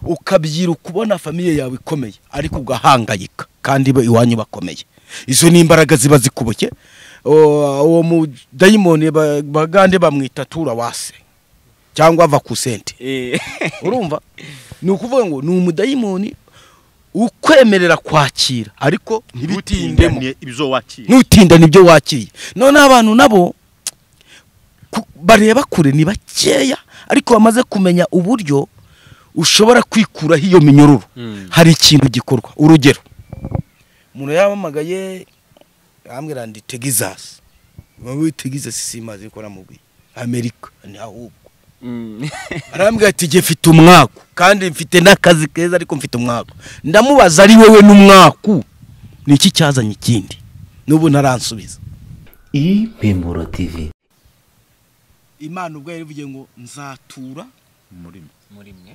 ukabyiruka ubona famiye yawe ikomeye ariko ugahangayika kandi bo iwanyu bakomeye izo ni imbaraga ziba zikuboke uwo mudayimoni bagande bamwita tura wase cyangwa ava ku sente urumva ni ukuvuga ngo ni umudayimoni ukwemerera kwakira ariko ntibitindemo ntibutindane ibyo wakira ntutindane ibyo wakiriye noneho abantu nabo ku- bareba kure ni bakeya ariko bamaze kumenya uburyo ushobora kwikuraho iyo minyururu hari ikintu gikorwa urugero umuntu yamamagaye ambwira ndi tegizasi wowe tegizasi simazi niko namubwiye amerika ni ahubwo arambwira ati jye mfite umwaku kandi mfite n'akazi keza ariko mfite umwaku ndamubaza ari wowe n'umwaku ni iki cyazanye ikindi n'ubu ntaransubiza impemburo tivi imana ubwo yarivugiye ngo nzatura muri mwe. muri mwe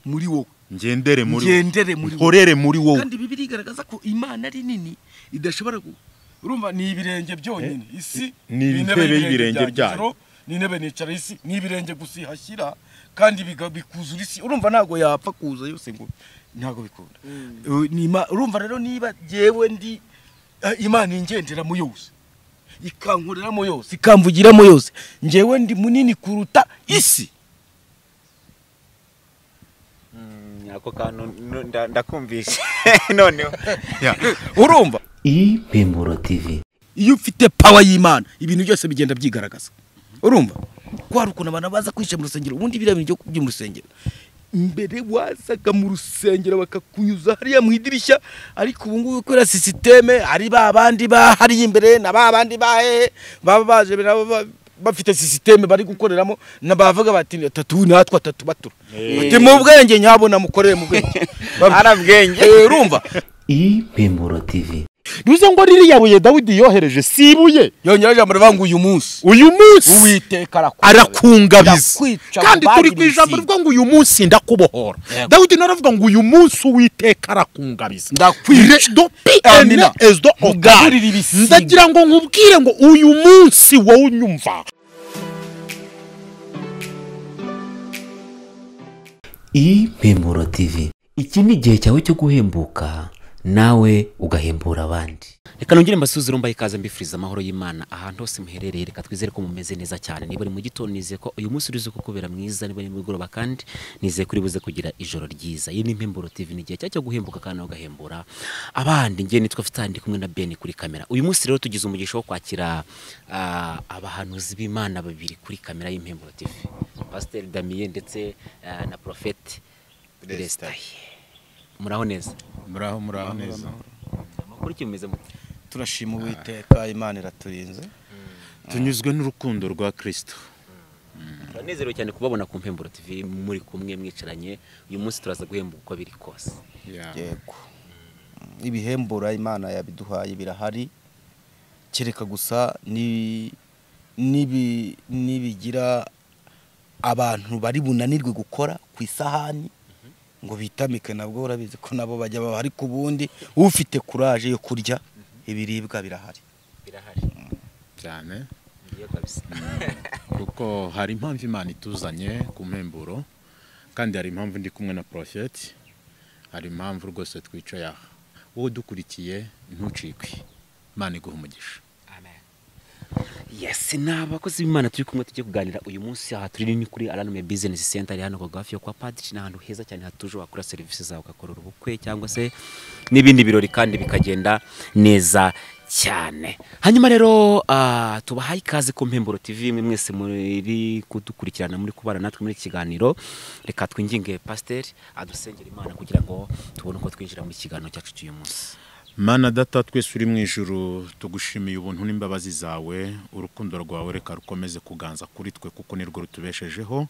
muri wowe ngendere muri wowe. ngendere muri wowe nkorere muri wowe kandi bibiri igaragaza ko imana ari nini idashobora gu- urumva ni ibirenge byonyine isi ni intebe y'ibirenge byayo. ijoro, ni intebe nicara isi ni ibirenge gusa ihashyira kandi biga- bikuzura isi urumva ntabwo yapfa kuza yose ngo ntabwo bikunda Eh, ni ima- urumva rero niba jyewe ndi eh, imana ingenderamo yose ikankoreramo yose ikamvugiramo yose njyewe ndi munini kuruta isi ako kantu nu- nda- ndakumvishe noneho Ya. urumva impemburo tivi iyo ufite pawa y'imana ibintu byose bigenda byigaragaza urumva kwari ukuntu abantu baza kwica mu rusengero ubundi biriya bintu byo kubyo mu rusengero mbere wazaga mu rusengero bakakunyuza hariya mu idirishya ariko ubu ngubu kubera sisiteme hari ba bandi bahari imbere na ba bandi bahehe baba baje nabo ba- bafite sisiteme bari gukoreramo na bavuga bati atatu natwe atatu batura bati mu bwenge nyabona mukorere mu bwenge ari ubwenge Eh, urumva impemburo tivi bivuze ngo ririya buye dawidi yohereje si ibuye yongeraho ijambo rivuga ngo uyu munsi uyu munsi uwiteka arakungabiza arakungabiza Yakwica kandi mu turi ku bagirisi. ijambo rivuga ngo uyu munsi ndakubohora Yego. dawidi naravuga ngo uyu munsi uwiteka arakungamiza Ndakwica. redo piyene Amina. ezo Nkugaburire ogari ibisiga. ndagira ngo nkubwire ngo uyu munsi wowe unyumva impemburo tivi iki ni igihe cyawe cyo guhembuka nawe ugahembura abandi reka nongere mbasuze urumva ikaze mbifuriza amahoro y'imana ahantu hose muherereye reka twizere ko mumeze neza cyane niba uri mu gitondo nizeye ko uyu munsi urize ko kubera mwiza niba ari mugoroba kandi nizeye ko uribuze kugira ijoro ryiza iyi ni impemburo tv ni igihe cya cyo guhembuka kandi ugahembura abandi ngewe nitwa fitani ndi kumwe na beni kuri kamera uyu munsi rero tugize umugisha wo kwakira ah, abahanuzi b'imana babiri kuri kamera y'impemburo tv pasiteri damiye ndetse ah, na porofeti resitaye muraho neza muraho muraho neza amakuru kimeze mute turashima uwiteka imana iraturinze tunyuzwe n'urukundo rwa kirisito turanezerewe cyane kubabona ku mpemburo tv muri kumwe mwicaranye uyu munsi turaza guhemba uko biri kose yego ibihembura imana yabiduhaye birahari kereka gusa ni nibi- nibigira abantu bari bunanirwe gukora ku isahani ngo bitamike nabwo urabizi ko nabo bajya baba ariko ubundi ufite kuraje yo kurya ibiribwa birahari birahari cyane ngiye kabisa kuko hari impamvu imana ituzanye ku mpemburo kandi hari impamvu ndi kumwe na porofeti hari impamvu rwose twicaye aha wowe udukurikiye ntucikwe imana iguha umugisha amen yes ni abakozi b'imana turi kumwe tujye kuganira uyu munsi aha turi ni kuri aranume business center iri hano hafi yo kwa padiri ni ahantu heza cyane hatuje wakora serivisi zawe ugakorera ubukwe cyangwa se n'ibindi birori kandi bikagenda neza cyane hanyuma rero ah, tubahaye ikaze ku mpemburo tv mwe mwese muri kudukurikirana muri kubana natwe muri iki kiganiro reka twinginge pasiteri adusengera imana kugira ngo tubone uko twinjira muri iki kiganiro cyacu cy'uyu munsi mana data twese uri mu ijuru tugushimiye ubuntu n'imbabazi zawe urukundo rwawe reka rukomeze kuganza kuri twe kuko nirwo rutubeshejeho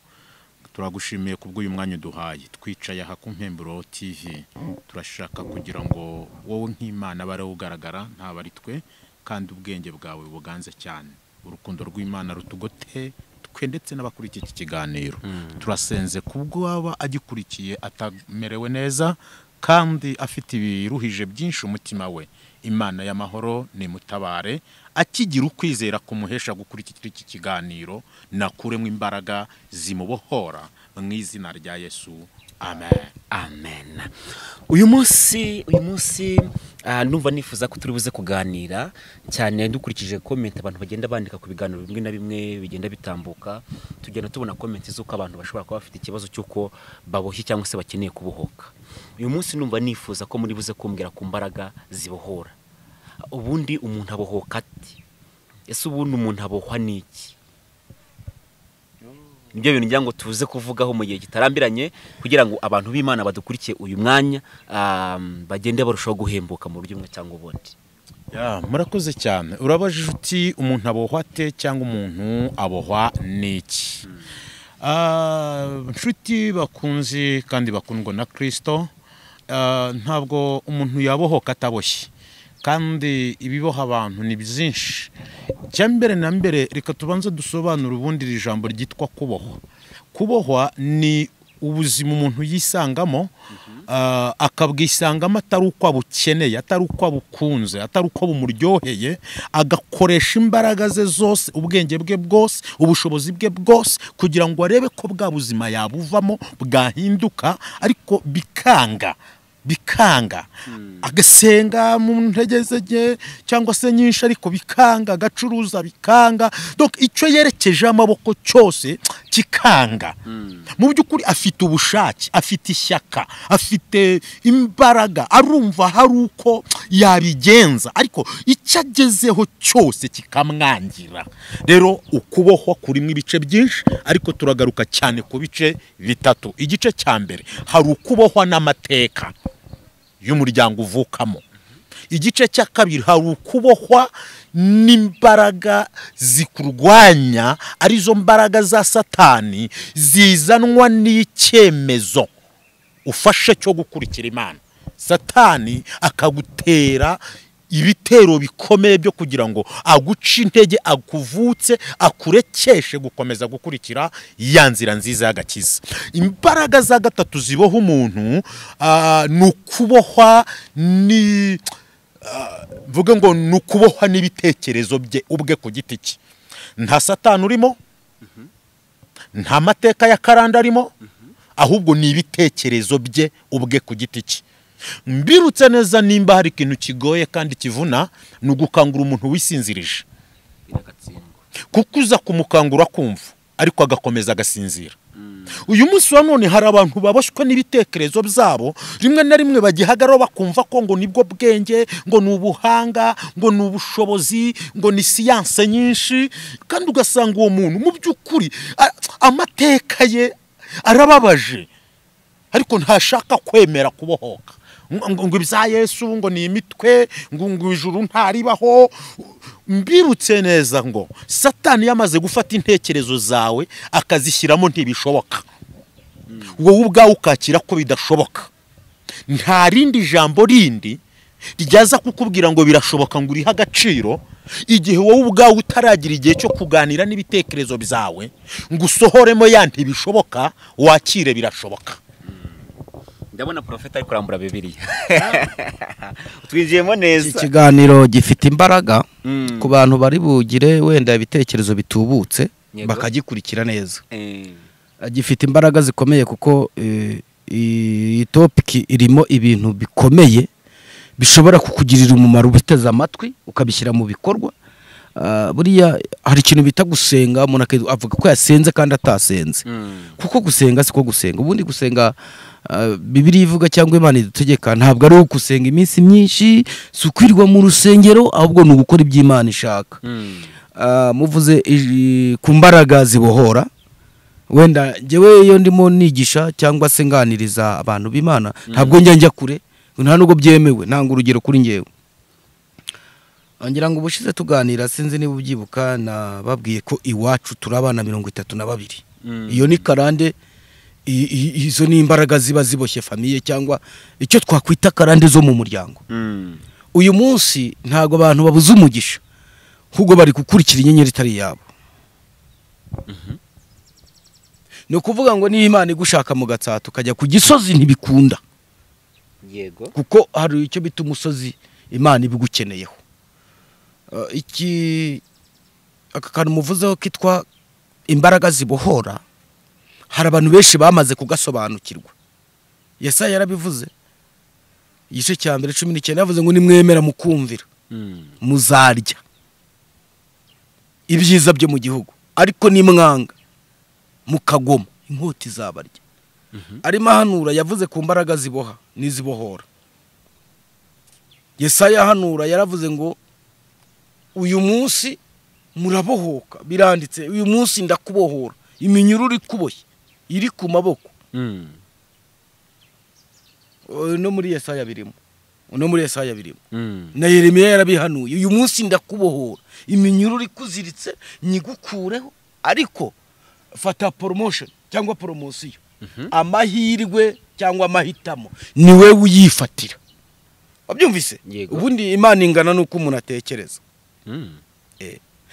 turagushimiye kubw'uyu mwanya uduhaye twicaye aha ku mpemburo tv turashaka kugira ngo wowe nk'imana abe ariwe ugaragara ntabwo ari twe kandi ubwenge bwawe buganze cyane urukundo rw'imana rutugote twe ndetse n'abakurikiye iki kiganiro turasenze kubwo waba agikurikiye atamerewe neza kandi afite ibiruhije byinshi umutima we imana y'amahoro nimutabare akigira ukwizera kumuhesha gukurikira iki kiganiro nakuremo imbaraga zimubohora mu izina rya yesu amen amen uyu munsi uyu munsi ah, numva nifuza ko turi buze kuganira cyane dukurikije komenti abantu bagenda bandika ku biganiro bimwe na bimwe bigenda bitambuka tugenda tubona komenti z'uko abantu bashobora kuba bafite ikibazo cy'uko baboshye cyangwa se bakeneye kubohoka uyu munsi numva nifuza ko muri buze kumbwira ku mbaraga zibohora ubundi umuntu abohoka ati ese ubundi umuntu abohwa n'iki nibyo bintu ngira ngo tuze kuvugaho mu gihe kitarambiranye kugira ngo abantu b'imana badukurikiye uyu mwanya um, bagende barushaho guhembuka mu buryo bumwe cyangwa ubundi Ya, murakoze cyane urabajije uti umuntu abohwa ate cyangwa umuntu abohwa n'iki Ah, nshuti bakunzi kandi bakundwa na kirisito ah, ntabwo umuntu yabohoka ataboshye kandi ibiboha abantu ni byinshi icya mbere na mbere reka tubanze dusobanure ubundi iri jambo ryitwa kubohwa kubohwa ni ubuzima umuntu yisangamo ah, akabwisangamo atari uko abukeneye atari uko abukunze atari uko bumuryoheye agakoresha imbaraga ze zose ubwenge bwe bwose ubushobozi bwe bwose kugira ngo arebe ko bwa buzima yabuvamo bwahinduka ariko bikanga bikanga agasenga mu ntege zege cyangwa se nyinshi ariko bikanga agacuruza bikanga donc icyo yerekeje amaboko cyose kikanga mu by'ukuri afite ubushake afite ishyaka afite imbaraga arumva hari uko yabigenza ariko icyo agezeho cyose kikamwangira rero ukubohwa kurimo ibice byinshi ariko turagaruka cyane ku bice bitatu igice cya mbere hari ukubohwa n'amateka y'umuryango uvukamo igice cya kabiri hari ukubohwa n'imbaraga zikurwanya arizo mbaraga za satani zizanwa n'icyemezo ufashe cyo gukurikira imana satani akagutera ibitero bikomeye byo kugira ngo aguce intege akuvutse akurekeshe gukomeza gukurikira ya nzira nziza y'agakiza imbaraga za gatatu ziboha umuntu ah, ni ukubohwa ni ah, mvuge ngo ni ukubohwa n'ibitekerezo bye ubwe ku giti cye nta satani urimo nta mateka ya karanda arimo ahubwo ni ibitekerezo bye ubwe ku giti cye mbirutse neza nimba hari ikintu kigoye kandi kivuna ni ugukangura umuntu wisinzirije biragatsindwa kuko uza kumukangura akumva ariko agakomeza agasinzira uyu munsi wa none hari abantu baboshywe n'ibitekerezo byabo rimwe na rimwe bagihagaraho bakumva ko ngo nibwo bwenge ngo ni ubuhanga ngo ni ubushobozi ngo ni siyanse nyinshi kandi ugasanga uwo muntu mu by'ukuri a- amateka ye arababaje ariko ntashaka kwemera kubohoka ngo ngo ibya yesu ngo ni imitwe ngo ngo ijuru ntaribaho mbirutse neza ngo satani yamaze gufata intekerezo zawe akazishyiramo ntibishoboka wowe ubwawe ukakira ko bidashoboka nta rindi jambo rindi ryaza kukubwira ngo birashoboka ngo urihe agaciro igihe wowe ubwawe utaragira igihe cyo kuganira n'ibitekerezo byawe ngo usohoremo ya ntibishoboka wakire birashoboka ndabona porofeta ari kurambura bibiriya twinjiyemo iki neza kiganiro gifite imbaraga Mm. ku bantu bari bugire wenda ibitekerezo bitubutse Yego. bakagikurikira neza Eh, gifite imbaraga zikomeye kuko eh, iyi topiki irimo ibintu bikomeye bishobora kukugirira umumaro ubiteze amatwi ukabishyira mu bikorwa Ah, buriya hari ikintu bita gusenga umuntu aki- avuga ko yasenze kandi atasenze mm, kuko gusenga siko gusenga ubundi gusenga ah, bibiliya ivuga cyangwa imana idutegeka ntabwo ari gusenga iminsi myinshi si ukwirirwa mu rusengero ahubwo ni ugukora ibyo imana ishaka mm. Ah, muvuze iji- ku mbaraga zibohora wenda njyewe iyo ndimo nigisha cyangwa se nganiriza abantu b'imana ntabwo njya njya kure nta nubwo byemewe nanga urugero kuri njyewe ngira ngo ubushize tuganira sinzi niba ubyibuka nababwiye ko iwacu turi abana mirongo itatu na babiri iyo ni karande i- i- izo ni imbaraga ziba ziboshye famiye cyangwa icyo twakwita karande zo mu muryango uyu munsi ntabwo abantu babuze umugisha ahubwo bari gukurikira inyenyeri itari iyabo ni ukuvuga ngo niba imana igushaka mu gatsata ukajya ku gisozi ntibikunda yego kuko hari icyo bita umusozi imana ibigukeneyeho Eh, iki aka kantu muvuzeho kitwa imbaraga zibohora hari abantu benshi bamaze kugasobanukirwa yesaya yarabivuze igice cya mbere cumi n'icyenda yavuze ngo nimwemera mukumvira muzarya ibyiza byo mu gihugu ariko nimwanga mukagoma inkota izabarya arimo ahanura yavuze ku mbaraga ziboha n'izibohora yesaya ahanura yaravuze ngo uyu munsi murabohoka biranditse uyu munsi ndakubohora iminyururu ikuboshye iri ku maboko no muri yesaya birimo no muri yesaya birimo na yeremiya yarabihanuye uyu munsi ndakubohora iminyururu ikuziritse nyigukureho ariko fata poromoshoni cyangwa poromosiyo amahirwe cyangwa amahitamo ni we uyifatira wabyumvise Yego. ubundi imana ingana n'uko umuntu atekereza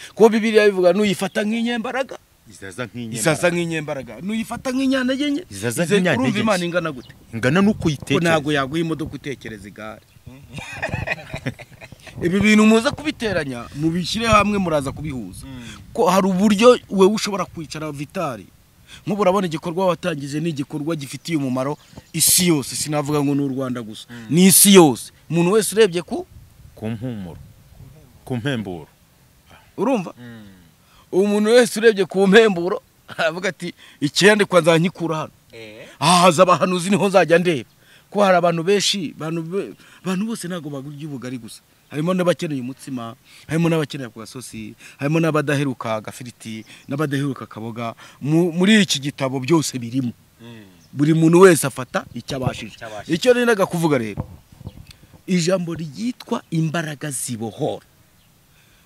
kuko bibiriya bivuga nuyifata nk'inyembaraga izaza nk'inyemara isaza nk'inyembaraga nuyifata nk'inyanage nke Izaza nk'inyantegenke. urumva imana ingana gute ingana n'uko ko uyitekereza ntabwo yaguha imodoka utekereza igare ibi bintu muza kubiteranya mubishyire hamwe muraza kubihuza ko hari uburyo wowe ushobora kwicara vitari nk'ubu urabona igikorwa watangije ni igikorwa gifitiye umumaro isi yose sinavuga ngo ni u rwanda gusa ni isi yose umuntu wese urebye ku ku mpumuro ku mpemburo urumva umuntu wese urebye ku mpemburo aravuga ati icyandikwa nzanyikura hano aha haza abahanuzi niho nzajya ndeba ko hari abantu benshi abantu be- abantu bose ntabwo bagurya ubugari gusa harimo n'abakeneye umutsima harimo n'abakeneye ako gasosi harimo n'abadaheruka agafiriti n'abadaheruka akaboga Mu- muri iki gitabo byose birimo buri muntu wese afata icyo abashije icyo nendaga kuvuga rero ijambo ryitwa imbaraga zibohora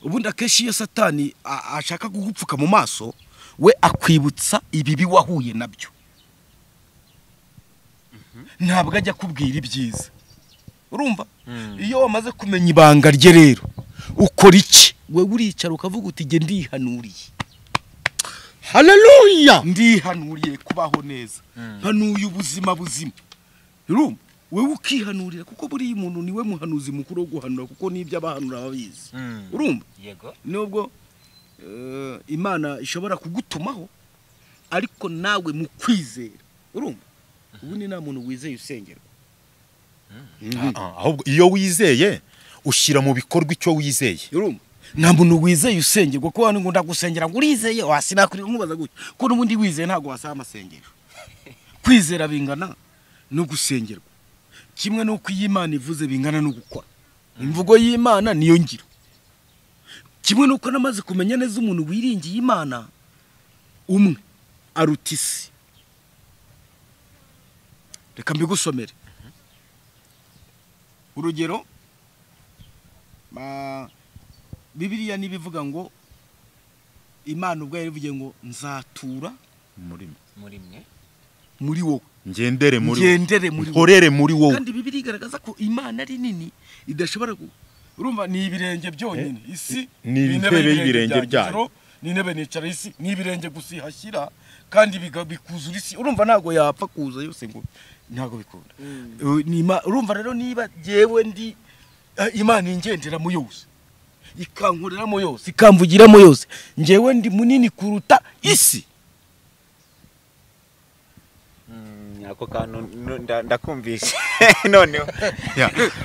ubundi akenshi iyo satani a- ashaka kugupfuka mu maso we akwibutsa ibibi wahuye nabyo ntabwo ajya akubwira ibyiza urumva iyo wamaze kumenya ibanga rye rero ukora iki wowe uricara ukavuga uti jye ndihanuriye haleluya ndihanuriye kubaho neza mpanuye ubuzima buzima urumva wowe ukihanurira kuko buriya umuntu niwe muhanuzi mukuru wo guhanura kuko n'ibyo abahanura babizi urumva yego nubwo eh, imana ishobora kugutumaho ariko nawe mu kwizera urumva ubundi nta muntu wizeye usengera ahubwo iyo wizeye ushyira mu bikorwa icyo wizeye urumva nta muntu wizeye usengerwa kuko hano ngo ndagusengera ngo urizeye wasi nakuri nkubaza gutya ko n'ubundi wizeye ntabwo wasaba amasengero kwizera bingana no gusengerwa kimwe n'uko iyo imana ivuze bingana no gukora imvugo y'imana niyo ngiro kimwe n'uko namaze kumenya neza umuntu wiringiye imana umwe aruta isi reka mbigusomere urugero ma- bibiliya ntibivuga ngo imana ubwayo ivuge ngo nzatura murimo muri mwe muri wowe ngendere muri wowe ngendere muri wowe nkorere muri wowe kandi bibiliya igaragaza ko imana ari nini idashobora ku urumva ni ibirenge byonyine isi ni intebe y'ibirenge byayo. byayo ni intebe nicara isi ni ibirenge gusa ihashyira kandi biga- bikuzura isi urumva ntabwo yapfa kuza yose ngo ntabwo bikunda Uh, ni ima- urumva rero niba jyewe ndi eh, imana ingendera mu yose ikankoreramo yose ikamvugiramo yose njyewe ndi munini kuruta isi Mm, ako kantu no- nda- ndakumvishe noneho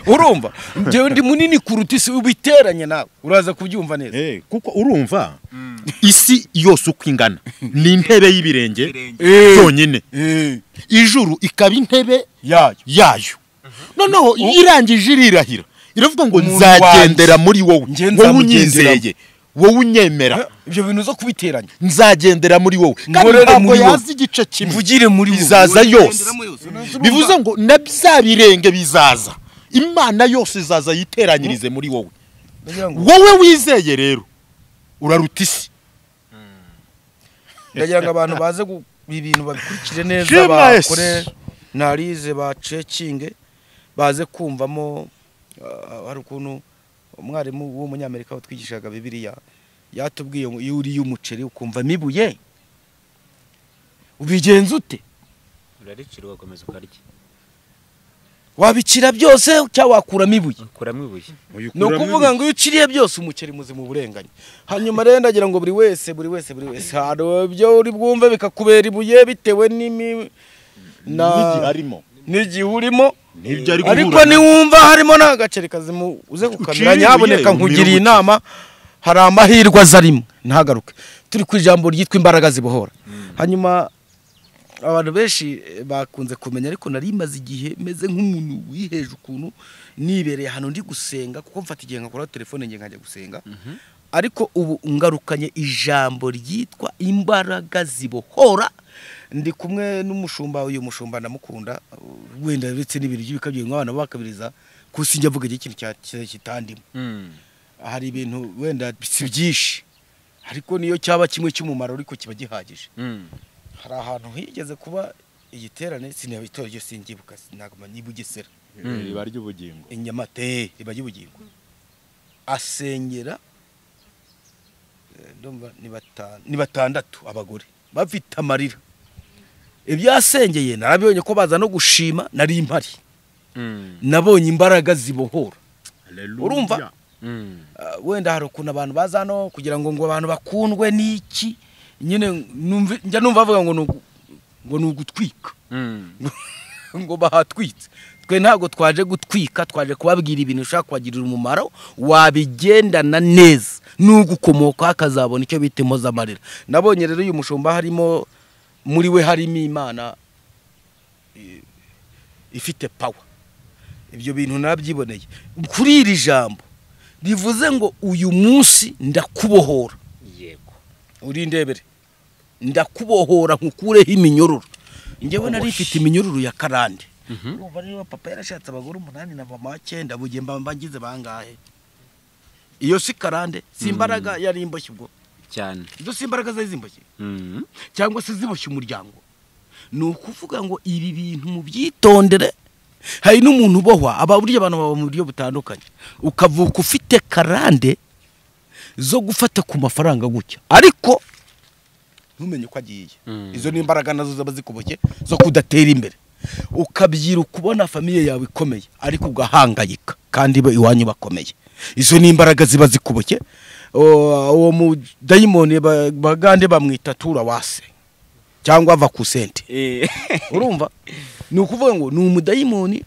urumva njyewe ndi munini kuruta isi ubiteranye nawe uraza kubyumva neza Eh, kuko urumva isi yose uko ingana ni intebe y'ibirenge Eh. byonyine Eh, ijuru ikaba intebe yayo yayo noneho irangije irirahira iravuga ngo Umuntu nzagendera muri wowe Njye wowe nzamugenderamo. unyizeye wowe unyemera ibyo bintu zo kubiteranya nzagendera muri wowe kandi Nkorere ntabwo muri wowe. yazi igice kimwe mvugire muri wowe. izaza yose Ugenderamo yose. bivuze ngo na bya birenge bizaza imana yose izaza yiteranyirize muri wowe Ndagira ngo- wowe wizeye rero uraruta isi ndagira ngo abantu baze gu- ibi bintu babikurikire neza Shema bakore Yesu. narize bacekinge baze kumvamo ah, hari ukuntu umwarimu w'umunyamerika watwigishaga bibiliya yatubwiye ngo iyo uriye umuceri ukumvamo ibuye ubigenza ute uraricira ugakomeza ukarya wabicira byose cyangwa wakuramo ibuye ukuramo ibuye ni ukuvuga ngo iyo uciriye byose umuceri muzima uburenganye hanyuma rero ndagira ngo buri wese buri wese buri wese hari ibyo uri bwumve bikakubera ibuye bitewe n'imi na n'igiharimo n'igihe urimo N'ibyo ari ariko guhura na- niwumva harimo n'agaceri kazima uze gukamera Uciriwe, nyaboneka yewe, nkugiriye umiruguke. inama hari amahirwe azarimo ntagaruke turi ku ijambo ryitwa imbaraga zibohora hanyuma abantu benshi eh, bakunze kumenya ariko nari maze igihe meze nk'umuntu wiheje ukuntu nibereye ahantu ndi gusenga kuko mfata igihe nkakora telefone njye nkajya gusenga ariko ubu ngarukanye ijambo ryitwa imbaraga zibohora ndi kumwe n'umushumba uyu mushumba ndamukunda wenda uretse n'ibiryo bikabye nk'abana bo bakabiriza kuko sinjya avuga igihe ikintu cya- kitandimo hari ibintu wenda si byinshi ariko niyo cyaba kimwe cy'umumaro ariko kiba gihagije hari ahantu higeze kuba igiterane sinaba itora ryo singibuka ntabwo mba niba ugesera iriba ry'ubugingo inyamate riba ry'ubugingo asengera eh, ndumva ni bata- ni batandatu abagore bafite amarira ibyo yasengeye narabibonye ko baza no gushima nari impari nabonye imbaraga zibohora Urumva? Ah, wenda hari ukuntu abantu baza hano kugira ngo ngo abantu bakundwe n'iki nyine numva- njya numva bavuga ngo ni ugu- ngo ni ugutwika ngo bahatwitse twe ntabwo twaje gutwika twaje kubabwira ibintu ushobora kubagirira umumaro wabigendana neza n'ugukomoka akazabona icyo bita impozamarira nabonye rero uyu mushumba harimo muri we harimo imana eh, ifite pawa ibyo bintu nabyiboneye kuri iri jambo rivuze ngo uyu munsi ndakubohora yego urindebere ndakubohora nkukureho iminyororo njyewe nari ifite iminyururu ya karande urumva niba papa yarashatse abagore umunani na mama cyenda bugiye mba mbangize bangahe iyo si karande si imbaraga yari imboshye ubwo cyane izo si imbaraga zari zimboshye Mhm. cyangwa se ziboshye umuryango ni ukuvuga ngo ibi bintu mubyitondere hari n'umuntu ubohwa aba burya abantu baba mu buryo butandukanye ukavuka ufite karande zo gufata ku mafaranga gutya ariko ntumenye uko agiye izo ni imbaraga nazo zaba zikuboshye zo kudatera imbere ukabyiruka ubona famiye yawe ikomeye ariko ugahangayika kandi bo iwanyu bakomeye izo ni imbaraga ziba zikuboshye O- uwo mudayimoni ba- bagande bamwita tura wase cyangwa vakusente Eh, urumva ni ukuvuga ngo ni umudayimoni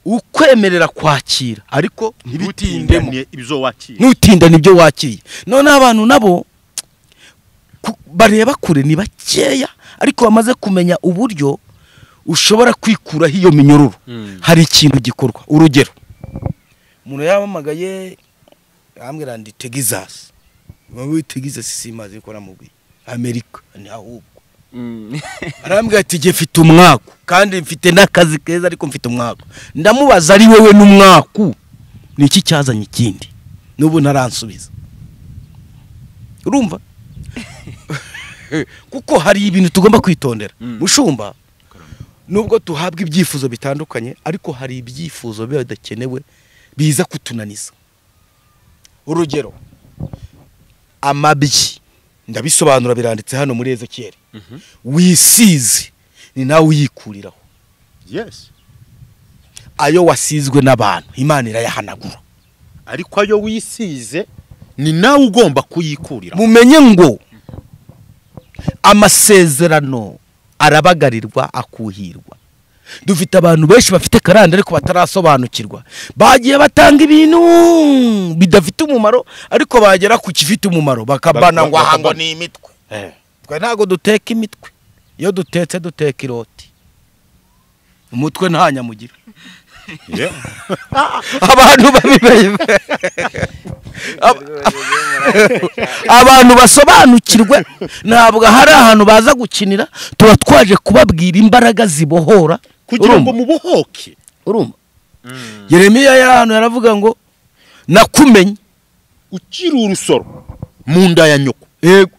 ukwemerera kwakira ariko ntibitindemo ntibitindane ibyo wakira ntutinda nibyo wakiriye noneho abantu nabo ku- bareba kure ni bakeya ariko bamaze kumenya uburyo ushobora kwikuraho iyo minyururu hari ikintu gikorwa urugero umuntu yamamagaye arambwira ndi tegizasi wowe tegizasi simazi ko namubwiye amerika ni ahubwo mm. arambwira ati jye mfite umwaku kandi mfite n'akazi keza ariko mfite umwaku ndamubaza ari wowe n'umwaku ni iki cyazanye ikindi n'ubu ntaransubiza urumva kuko hari ibintu tugomba kwitondera mushumba nubwo tuhabwa ibyifuzo bitandukanye ariko hari ibyifuzo biba bidakenewe biza kutunaniza urugero amabyi ndabisobanura biranditse hano muri ezekiyeli wisize ni nawe uyikuriraho yesi ayo wasizwe n'abantu imana irayahanagura ariko ayo wisize ni nawe ugomba kuyikurira mumenye ngo amasezerano arabagarirwa akuhirwa dufite abantu benshi bafite karande ariko batarasobanukirwa bagiye batanga ibintu bidafite umumaro ariko bagera ku kifite umumaro bakabana ngo aha ngo ni imitwe twe ntabwo duteka imitwe iyo dutetse duteka iroti umutwe nta nyamugira abantu babimenye abantu basobanukirwe ntabwo hari ahantu baza gukinira tuba twaje kubabwira imbaraga zibohora kugira ngo Urumva? mubohoke urumva yeremiya yari ahantu yaravuga ngo nakumenye ukiri urusoro mu nda ya nyoko yego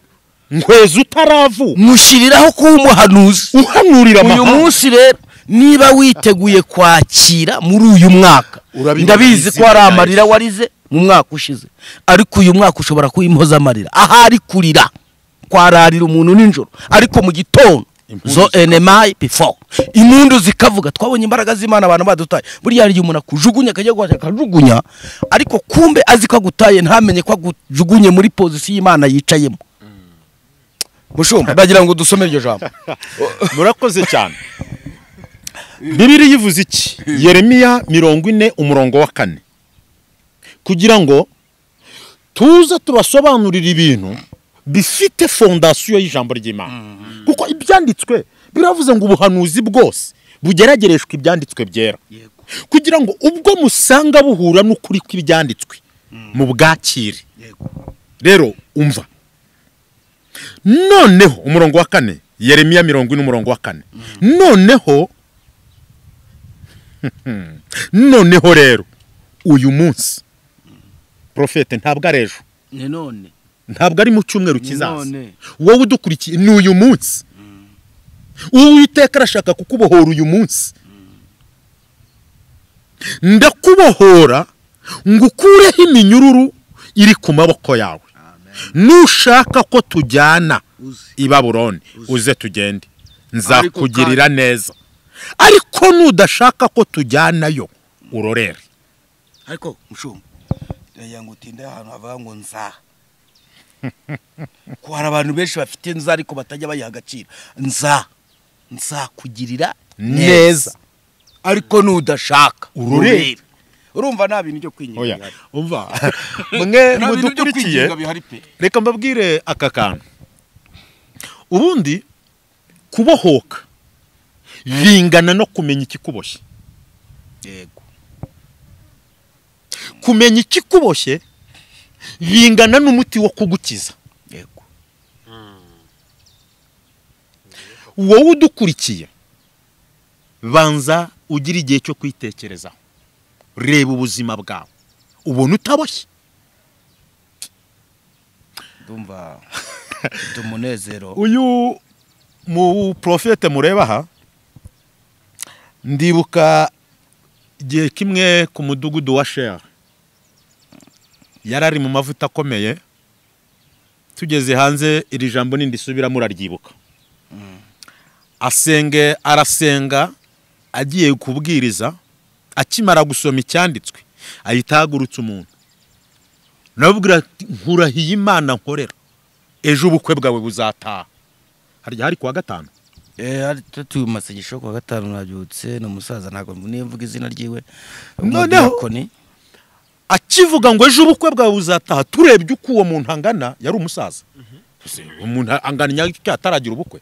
nkweza utaravuka mushyiriraho kuba umuhanuzi uhanurira uyu amahanga munsi rero niba witeguye kwakira muri uyu mwaka Urabibona ndabizi ko izina hari rya amarira Yesu. warize mu mwaka ushize ariko uyu mwaka ushobora kuba impozamarira ahari kurira kwararira umuntu nijoro ariko mu gitondo zo enemayi bifo impundu zikavuga twabonye imbaraga z'imana abantu badutaye buriya hari igihe umuntu akujugunya akajya guhashya akajugunya ariko kumbe azi ko agutaye ntamenye ko agujugunye muri pozisiyo y'imana yicayemo mushumba ndagira ngo dusome iryo jambo murakoze cyane bibiri yivuze iki yeremiya mirongo ine umurongo wa kane kugira ngo tuze tubasobanurire ibintu bifite fondasiyo y'ijambo ry'imana kuko ibyanditswe biravuze ngo ubuhanuzi bwose bugeragereshwa ibyanditswe byera kugira ngo ubwo musanga buhura n'ukuri kw'ibyanditswe mu bwakire rero umva noneho umurongo wa kane yeremiya mirongo ine umurongo wa kane noneho noneho rero uyu munsi porofete ntabwo ari ejo ni none ntabwo ari mu cyumweru kizaza none. wowe udukurikiye ni uyu munsi uwiteka arashaka kukubohora uyu munsi ndakubohora ngo ukureho iminyururu iri ku maboko yawe nushaka ko tujyana uzi i baburoni uze tugende nzakugirira neza ariko nudashaka ko tujyanayo urorere ariko mushumba uriya ngo utinde ahantu havuga ngo nza ko hari abantu benshi bafite nza ariko batajya bayiha agaciro nza nzakugirira neza ariko n'udashaka Urureba. urureba urumva nta bintu byo oya kwinginga bihari umva mwe nta bintu byo mudukurikiye kwinginga bihari pe reka mbabwire aka kantu ubundi kubohoka bingana no kumenya ikikuboshye yego kumenya ikikuboshye bingana n'umuti wo kugukiza yego wowe udukurikiye banza ugire igihe cyo kwitekerezaho reba ubuzima bwawe ubona utaboshye ndumva mfite umunezero uyu mu porofete mureba aha ndibuka igihe kimwe ku mudugudu wa sheri yari ari mu mavuta akomeye tugeze hanze iri jambo nindisubira muraryibuka asenge arasenga agiye kubwiriza akimara gusoma icyanditswe ahita ahagurutsa umuntu nababwira ati nkurahiye imana nkorera ejo ubukwe bwawe buzataha harya hari kuwa gatanu Eh, hari tatu masengesho kwa gatanu nabyutse ni umusaza ntabwo niyo mvuga izina ryiwe Noneho- umudiyakoni akivuga ngo ejo ubukwe bwawe buzataha turebye uko uwo muntu angana yari umusaza Ese umuntu angana inyanya ataragira ubukwe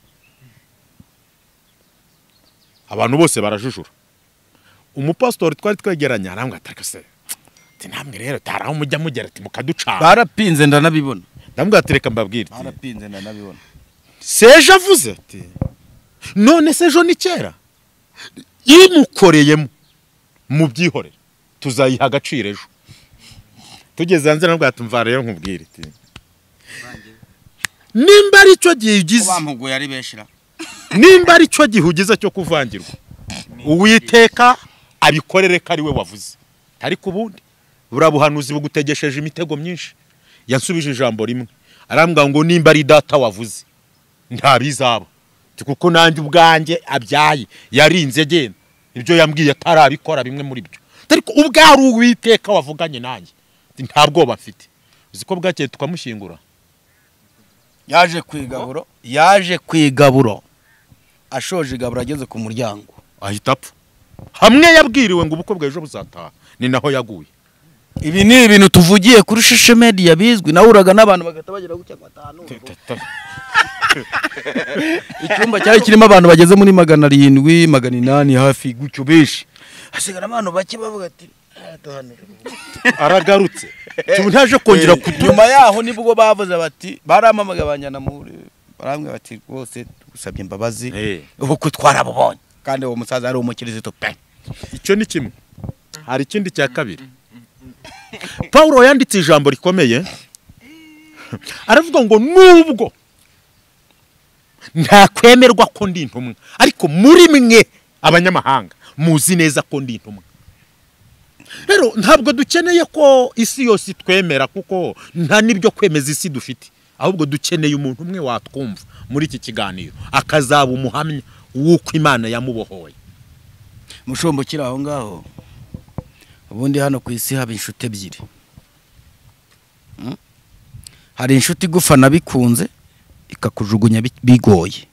abantu bose barajujura umupasitori twari twegeranye arambwira ati "Ariko se ati namwe rero hari aho mujya mugera ati mukaducana barapinze ndanabibona ndamubwira ati reka mbabwire ati, barapinze ndanabibona seje avuze ati none se ejo ni kera imukoreyemo mubyihorere tuzayiha agaciro ejo tugeze hanze nabwo yatumva rero nkubwire iti nimba ari cyo gihe ugize bampuguye ari benshi ra nimba ari cyo gihe ugize cyo kuvangirwa uwiteka abikorere ko ari we wavuze ariko ubundi buriya buhanuzi bugutegesheje imitego myinshi yansubije ijambo rimwe arambwira ngo nimba ari data wavuze nta bizaba Ati kuko nanjye ubwanjye abyaye yarinze agenda ibyo yambwiye atarabikora bimwe muri byo ariko ubwo ari uwiteka wavuganye nanjye Ati nta bwoba afite uzi ko bwakeye tukamushyingura yaje ku igaburo yaje ku igaburo ashoje igaburo ageze ku muryango ahita apfa hamwe yabwiriwe ngo ubukwe bwa ejo buzataha ni naho yaguye ibi ni ibintu tuvugiye kuri shishe media bizwi nahuraga n'abantu bagahita bagira gutya ngo atahanure icyumba cyari kirimo abantu bageze muri magana arindwi magana inani hafi gutyo benshi hasigara abantu bake bavuga ati "Ah, duhanure." aragarutse tubu ntaje kongera kudu nyuma yaho nibwo bavuze bati barampamagaye banjyana muri barambwira bati rwose tugusabye imbabazi ubukwe twarabubonye kandi uwo musaza ari umukirisitu pe icyo ni kimwe hari ikindi cya kabiri paul yanditse ijambo rikomeye aravuga ngo nubwo ntakwemerwa ko ndi intumwa ariko muri mwe abanyamahanga muzi neza ko ndi intumwa rero ntabwo dukeneye ko isi yose itwemera kuko nta n'ibyo kwemeza isi dufite ahubwo dukeneye umuntu umwe watwumva muri iki kiganiro akazaba umuhamya w'uko imana yamubohoye mushombo ukiri aho ngaho ubundi hano ku isi haba inshuti ebyiri Mm? hari inshuti igufana bikunze ikakujugunya bi- bigoye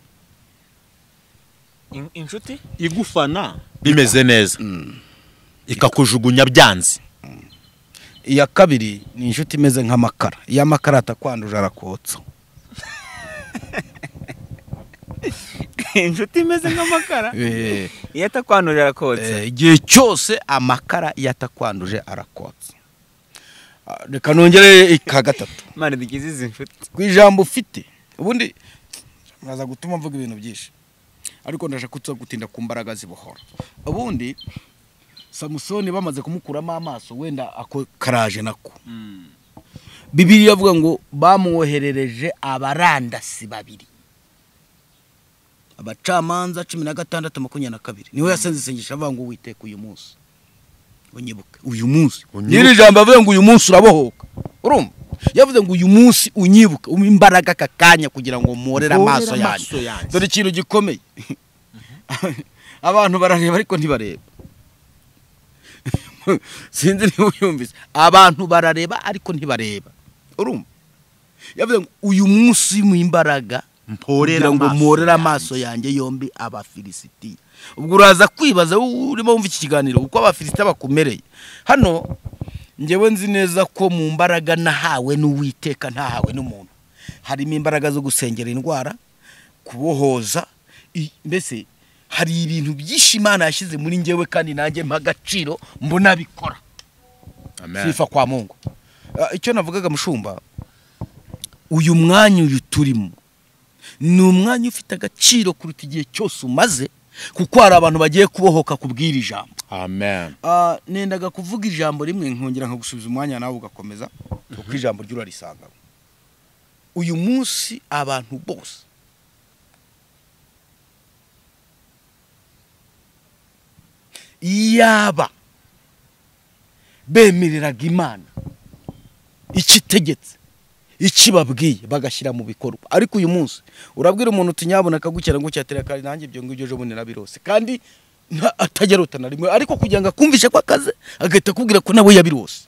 In- inshuti igufana bimeze neza ikakujugunya byanze iya kabiri ni inshuti imeze nk'amakara iyo amakara atakwanduje arakotsa inshuti imeze nk'amakara Eh, iyo atakwanurira arakotsa eh, igihe cyose amakara iyo atakwanduje arakotsa Ah, reka nongere ka gatatu imana dukize izi nshuti ku ijambo ufite ubundi muraza gutuma mvuga ibintu byinshi ariko ndashaka kutsa gutinda ku mbaraga zibohora ubundi samusoni bamaze kumukuramo amaso wenda ako karaje nako bibiri yavuga ngo bamwoherereje abarandasi babiri abacamanza cumi na gatandatu makumyabiri na kabiri niwe yasenze isengesho avuga ngo witeka uyu munsi unyibuke uyu munsi nyiri jambo yavuze ngo uyu munsi urabohoka urumva yavuze ngo uyu munsi unyibuke umpe imbaraga aka kanya kugira ngo mporere amaso yanjye dore ikintu gikomeye abantu barareba ariko ntibareba sinzi niba uyumvise abantu barareba ariko ntibareba urumva yavuze ngo uyu munsi mu imbaraga kugira ngo mporere amaso yanjye yombi abafilisitiya ubwo uraza kwibaza wowe urimo wumva iki kiganiro uko abafilisitiya bakumereye hano ngewe nzi neza ko mu mbaraga nahawe n'uwiteka ntahawe n'umuntu harimo imbaraga zo gusengera indwara kubohoza i- mbese hari ibintu byinshi imana yashyize muri ngewe kandi nanjye mpa agaciro mbona bikora sifa kwa mungu Ah, icyo navugaga mushumba uyu mwanya uyu turimo ni umwanya ufite agaciro kuruta igihe cyose umaze kuko hari abantu bagiye kubohoka kubw'iri jambo amen Ah, nendaga kuvuga ijambo rimwe nkongera nkagusubiza umwanya nawe ugakomeza kuko ijambo ryo urarisangamo uyu munsi abantu bose yaba bemereraga imana icyo itegetse icyo ibabwiye bagashyira mu bikorwa ariko uyu munsi urabwira umuntu uti nyabona akagukera ngo cyatera kare nanjye ibyo ngibyo ejo bundi nabirose kandi nta- atagerota na rimwe ariko kugira ngo akumvishe ko akaze agahita akubwira ko nawe yabirose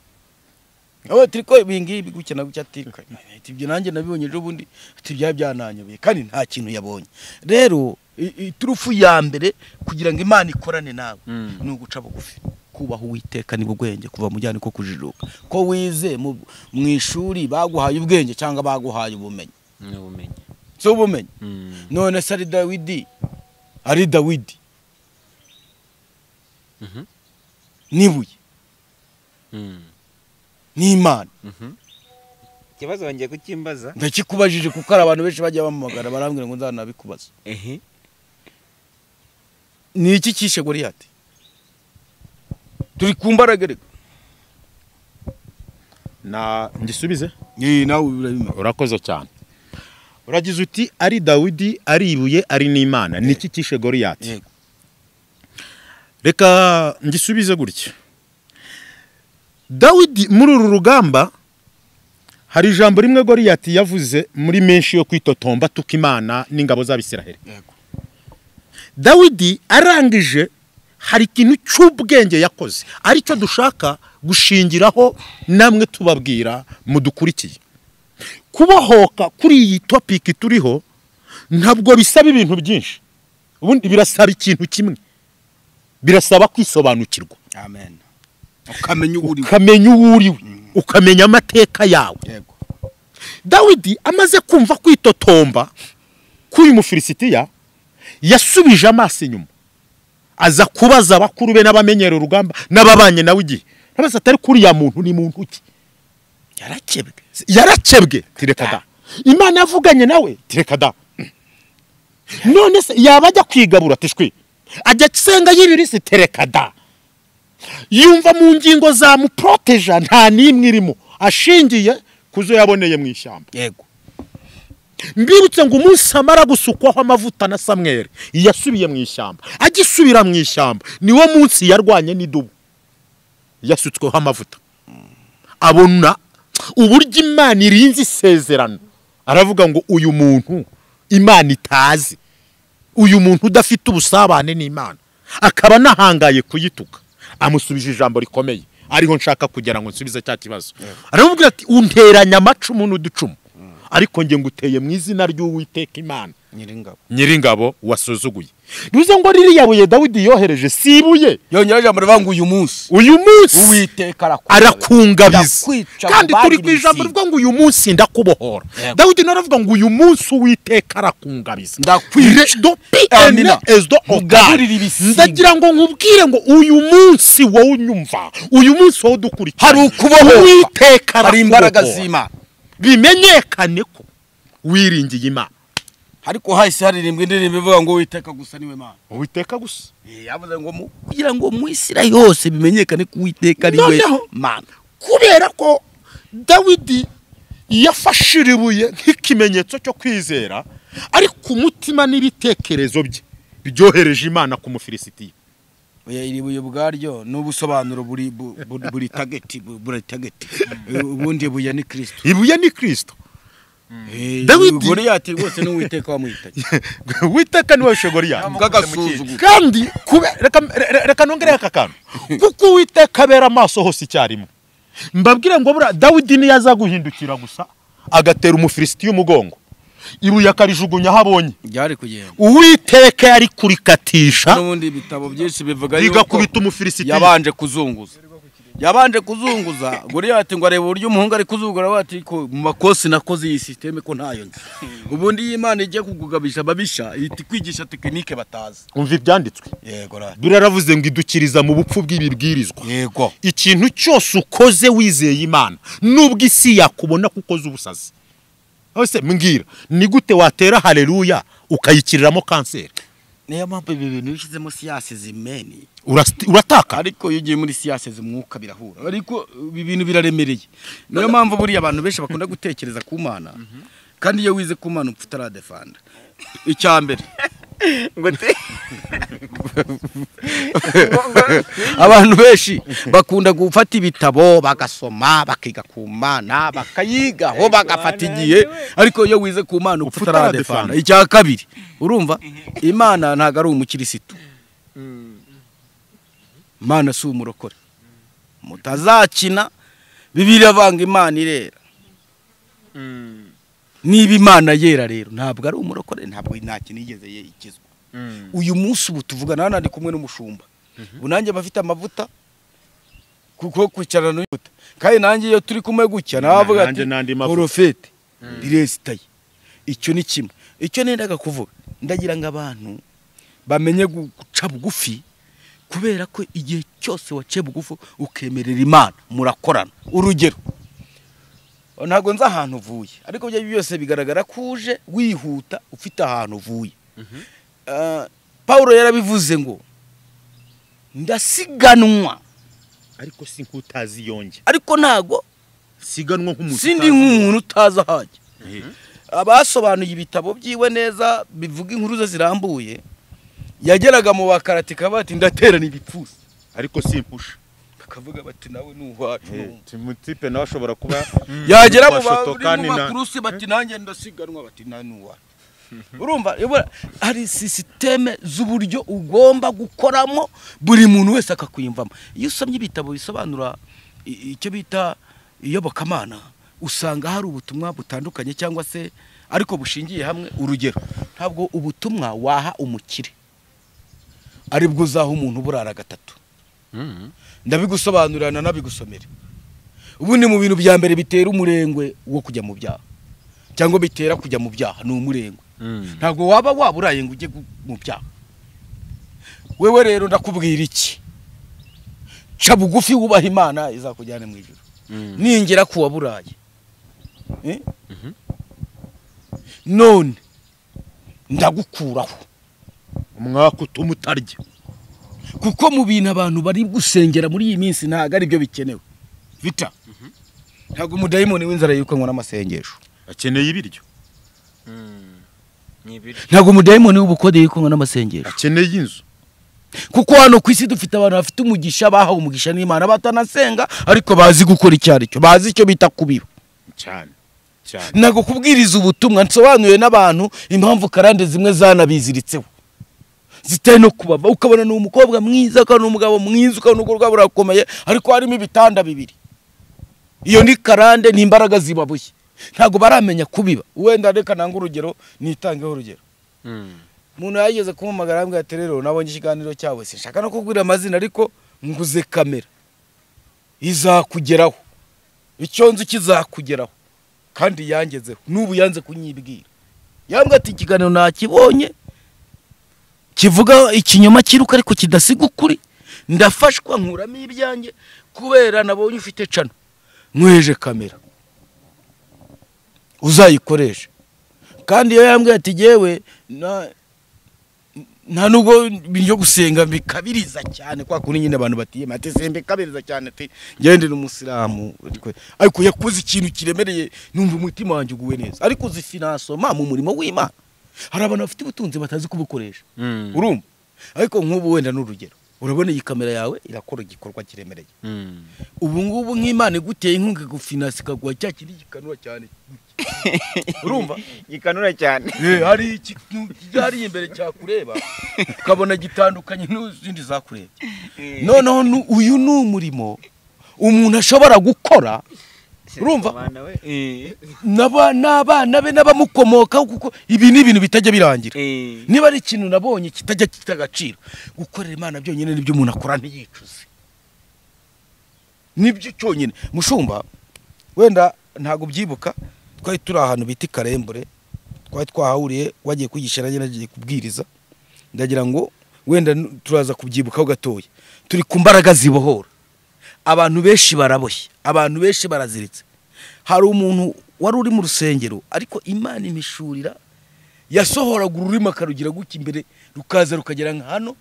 nawe turi ko ibi ngibi gukina gutya atirika ibyo nanjye nabibonye ejo bundi ati byari byananyoboye kandi nta kintu yabonye rero i- iturufu ya mbere kugira ngo imana ikorane nawe ni uguca bugufi kubaha uwiteka ni ubwenge kuva mu byana ko kujijuka ko wize mu mu ishuri baguhaye ubwenge cyangwa baguhaye ubumenyi n'ubumenyi si ubumenyi none se ari dawidi ari dawidi Mhm. n'ibuye Mm. n'imana ikibazo wongeye kukimbaza ndakikubajije kuko hari abantu benshi bajya bampamagara barambwira ngo nzanabikubaza ehe ni iki kishe goriyati turi ku mbaraga reka na ngisubize nawe urabimenya urakoze cyane uragize uti ari dawidi ari ibuye ari n'imana ni iki kishe goriyati Yego. reka ngisubize gutya dawidi muri uru rugamba hari ijambo rimwe goriyati yavuze muri menshi yo kwitotomba tuka imana n'ingabo z'abisiraheli Yego. dawidi arangije hari ikintu cy'ubwenge yakoze aricyo dushaka gushingiraho namwe tubabwira mudukurikiye kubohoka kuri iyi topiki turiho ntabwo bisaba ibintu byinshi ubundi birasaba ikintu kimwe birasaba kwisobanukirwa amen ukamenya uwo uri we ukamenya uwo uri we ukamenya amateka yawe yego dawidi amaze kumva kwitotomba k'uyu mufilisitiya yasubije amaso inyuma aza kubaza abakuru be n'abamenyera urugamba n'ababanye nawe igihe ntabaza atari kuri ya muntu ni muntu ki yarakebwe yarakebwe tireka da imana yavuganye nawe tireka da none se yaba ajya kwigabura tishwi ajya asenga y'ibirisi tereka da yumva mu ngingo zamuporoteja nta n'imwe irimo ashingiye ku zo yaboneye mu ishyamba yego mbibutse ngo umunsi amara gusukwaho amavuta na samweri yasubiye mu ishyamba agisubira mu ishyamba niwo munsi yarwanye n'idubu yasutsweho amavuta abona uburyo imana irinze isezerano aravuga ngo uyu muntu imana itazi uyu muntu udafite ubusabane n'imana akaba anahangaye kuyituka amusubije ijambo rikomeye ariho nshaka kugira ngo nsubize cya kibazo aramubwira ati unteranya amacumu n'uducumu ariko nge nguteye mu izina ry'uwiteka imana nyiringabo nyiringabo wasuzuguye bivuze ngo ririya buye dawidi yohereje si ibuye yongera ijambo rivuga ngo uyu munsi uyu munsi uwiteka arakungabiza Ndakwica kandi mu turi ku bagirizi. ijambo rivuga ngo uyu munsi ndakubohora Yego. dawidi naravuga ngo uyu munsi uwiteka arakungamiza Ndakwica. Amina. Mugarurire ibisiga. ndagira ngo nkubwire ngo uyu munsi wowe unyumva uyu munsi wowe udukurikira Hari ukubohorwa. uwiteka hari imbaraga arakubohora. z'imana bimenyekane ko wiringiye imana ariko hahise haririmbwa indirimbo ivuga ngo uwiteka gusa niwe mana uwiteka gusa yavuze ngo mu- kugira ngo mu isi yose bimenyekane ko uwiteka ari we Noneho. mana kubera ko dawidi yafashira ibuye nk'ikimenyetso cyo kwizera ariko umutima n'ibitekerezo bye byohereje imana ku mufilisitiya oya iri buye ubwaryo ni ubusobanuro buri bu- bu- buri tageti bu- buri tageti ubundi buye ni kirisito ibuye ni kirisito Eh, Dawidi- Goliyati rwose ni uwiteka wamuhitanye witeka niwe shogori yawe bw'agasuzuguro kandi kube- reka- re- reka nongereho aka kantu kuko uwiteka abera amaso hose icyarimwe mbabwire ngo buriya dawidi niyo aza guhindukira gusa agatera umufilisitiya umugongo ibuye akarijugunya aho abonye ryari kugenda uwiteka yari kurikatisha n'ubundi ibitabo byinshi bivuga rigakubita umufilisitiya yabanje kuzunguza yabanje kuzunguza Goliyati ngo arebe uburyo umuhungu ari kuzungura avuga ati ko mu makosi nakoze iyi sisiteme ko ntayo nzi ubundi iyo imana igiye kugugabisha ababisha ihita ikwigisha tekinike batazi umva ibyanditswe yego ra biraravuze ngo idukiriza mu bupfu bw'ibibwirizwa yego ikintu cyose ukoze wizeye imana nubwo isi yakubona ko ukoze ubusazi ese mbwira ni gute watera hareruya ukayikiriramo kanseri niyo mpamvu ibi bintu bishyizemo siyasi zimeni Urasti- urataka ariko iyo ugiye muri siyasi zimwuka birahura ariko ibi bintu biraremereye niyo mpamvu buriya abantu benshi bakunda gutekereza ku mana kandi iyo wize ku mana upfa utaradefanda icya mbere ngo te abantu benshi bakunda gufata ibitabo bagasoma bakiga ku mana bakayigaho bagafata igihe ariko iyo wize ku mana upfa utaradefana icya kabiri urumva imana ntabwo ari umukirisitu imana si umurokore mutazakina bibiri avanga imana irera niba imana yera rero ntabwo ari umurokore ntabwo nta kintu yigeze ye- ikizwa uyu munsi ubu tuvugana hano ari kumwe n'umushumba ubu nanjye mba mfite amavuta kuko kwicarana n'uyihuta kandi nanjye iyo turi kumwe gutya nawe avuga ati nanjye n'andi mavuta." porofete diresitaye icyo ni kimwe icyo nendaga kuvuga ndagira ngo abantu bamenye gu- guca bugufi kubera ko igihe cyose waciye bugufi ukemerera imana murakorana urugero ntabwo nzi ahantu uvuye ariko ibyo ari byo byose bigaragara ko uje wihuta ufite ahantu uvuye Ah, paul yarabivuze ngo ndasiganwa ariko si nk'utazi yonge ariko ntago siganwa nk'umuntu sindi nk'umuntu utazi ahajya abasobanuye ibitabo byiwe neza bivuga inkuru ze zirambuye yageraga mu bakarati kaba ati ndaterana ibipfusi ariko simpusha bakavuga bati nawe nuhwacu timutipe nawe ashobora kuba yagera mu Bashoto kandi na- bakurusi bati nanjye ndasiganwa bati nawe nuhwacu urumva yobora hari sisiteme z'uburyo ugomba gukoramo buri muntu wese akakwiyumvamo iyo usomye ibitabo bisobanura i- icyo bita iyobokamana usanga hari ubutumwa butandukanye cyangwa se ariko bushingiye hamwe urugero ntabwo ubutumwa waha umukire aribwo uzaha umuntu burara gatatu ndabigusobanurira nanabigusomera ubundi mu bintu bya mbere bitera umurengwe wo kujya mu byaha cyangwa bitera kujya mu byaha ni umurengwe ntabwo waba waburaye ngo ujye gu- mu byaha wewe rero ndakubwira iki ca bugufi wubaha imana izakujyana mu ijoro ningera ku waburaye Eh? none ndagukuraho umwaka utuma utarya kuko mu bintu abantu bari gusengera muri iyi minsi ntabwo ari byo bikenewe vita ntabwo umudayimoni w'inzara yirukanwa n'amasengesho akeneye ibiryo ni ibiryo ntabwo umudayimoni w'ubukode yirukanwa n'amasengesho akeneye inzu kuko hano ku isi dufite abantu bafite umugisha bahawe umugisha n'imana batanasenga ariko bazi gukora icyo ari cyo bazi icyo bita kubiba cyane cyane ntabwo kubwiriza ubutumwa nsobanuye n'abantu impamvu karande zimwe zanabiziritseho zitari no kubava ukabona ni umukobwa mwiza ukabona ni umugabo mwiza ukabona urwo rwabo rurakomeye ariko harimo ibitanda bibiri iyo ni karande ni imbaraga zibabuye ntabwo baramenya kubiba wenda reka nanga urugero nitangeho urugero umuntu yageze kumpamagara yambwira ati rero nabonye ikiganiro cyawe sinshaka no kukubwira amazina ariko nguze kamera izakugeraho icyo nzi kizakugeraho kandi yangezeho n'ubu yanze kunyibwira yambwira ati ikiganiro nakibonye kivuga ikinyoma cyiruka ariko kidasiga ukuri ndafashwa nkuramo ibyanjye kubera nabonye ufite cano nkweje kamera uzayikoresha kandi iyo yambwiye ati yewe nta nubwo byo gusenga bikabiriza cyane kwa kundi nyine abantu batiyema ati sembe kabiriza cyane ati gendera umusilamu ariko yakoze ikintu kiremereye numva umutima wanjye uguwe neza ariko uzi finasoma mu murimo w'imana hari abantu bafite ubutunzi batazi kubukoresha urumva ariko nk'ubu wenda n'urugero urabona iyi kamera yawe irakora igikorwa kiremereye ubu ngubu nk'imana iguteye inkunga igufinasi ikaguha cya kindi gikanura cyane urumva gikanura cyane hari ikintu cyari imbere cyakureba ukabona gitandukanye n'izindi zakureba noneho nu- uyu ni umurimo umuntu ashobora gukora urumva Abana we. n'aba- n'abana be n'abamukomokaho kuko ibi ni ibintu bitajya birangira Eh. niba ari ikintu nabonye kitajya gifite agaciro gukorera imana byonyine nibyo umuntu akora ntiyicuze nibyo cyonyine mushumba wenda ntabwo ubyibuka twari turi ahantu bita i karembure twari twahahuriye wagiye kwigisha nanjye nagiye kubwiriza ndagira ngo wenda n- turaza kubyibukaho gatoya turi ku mbaraga zibohora abantu benshi baraboshye abantu benshi baraziritse hari umuntu wari uri mu rusengero ariko imana imishurira yasohoraga ururimi akarugira gutya imbere rukaza rukagera nka hano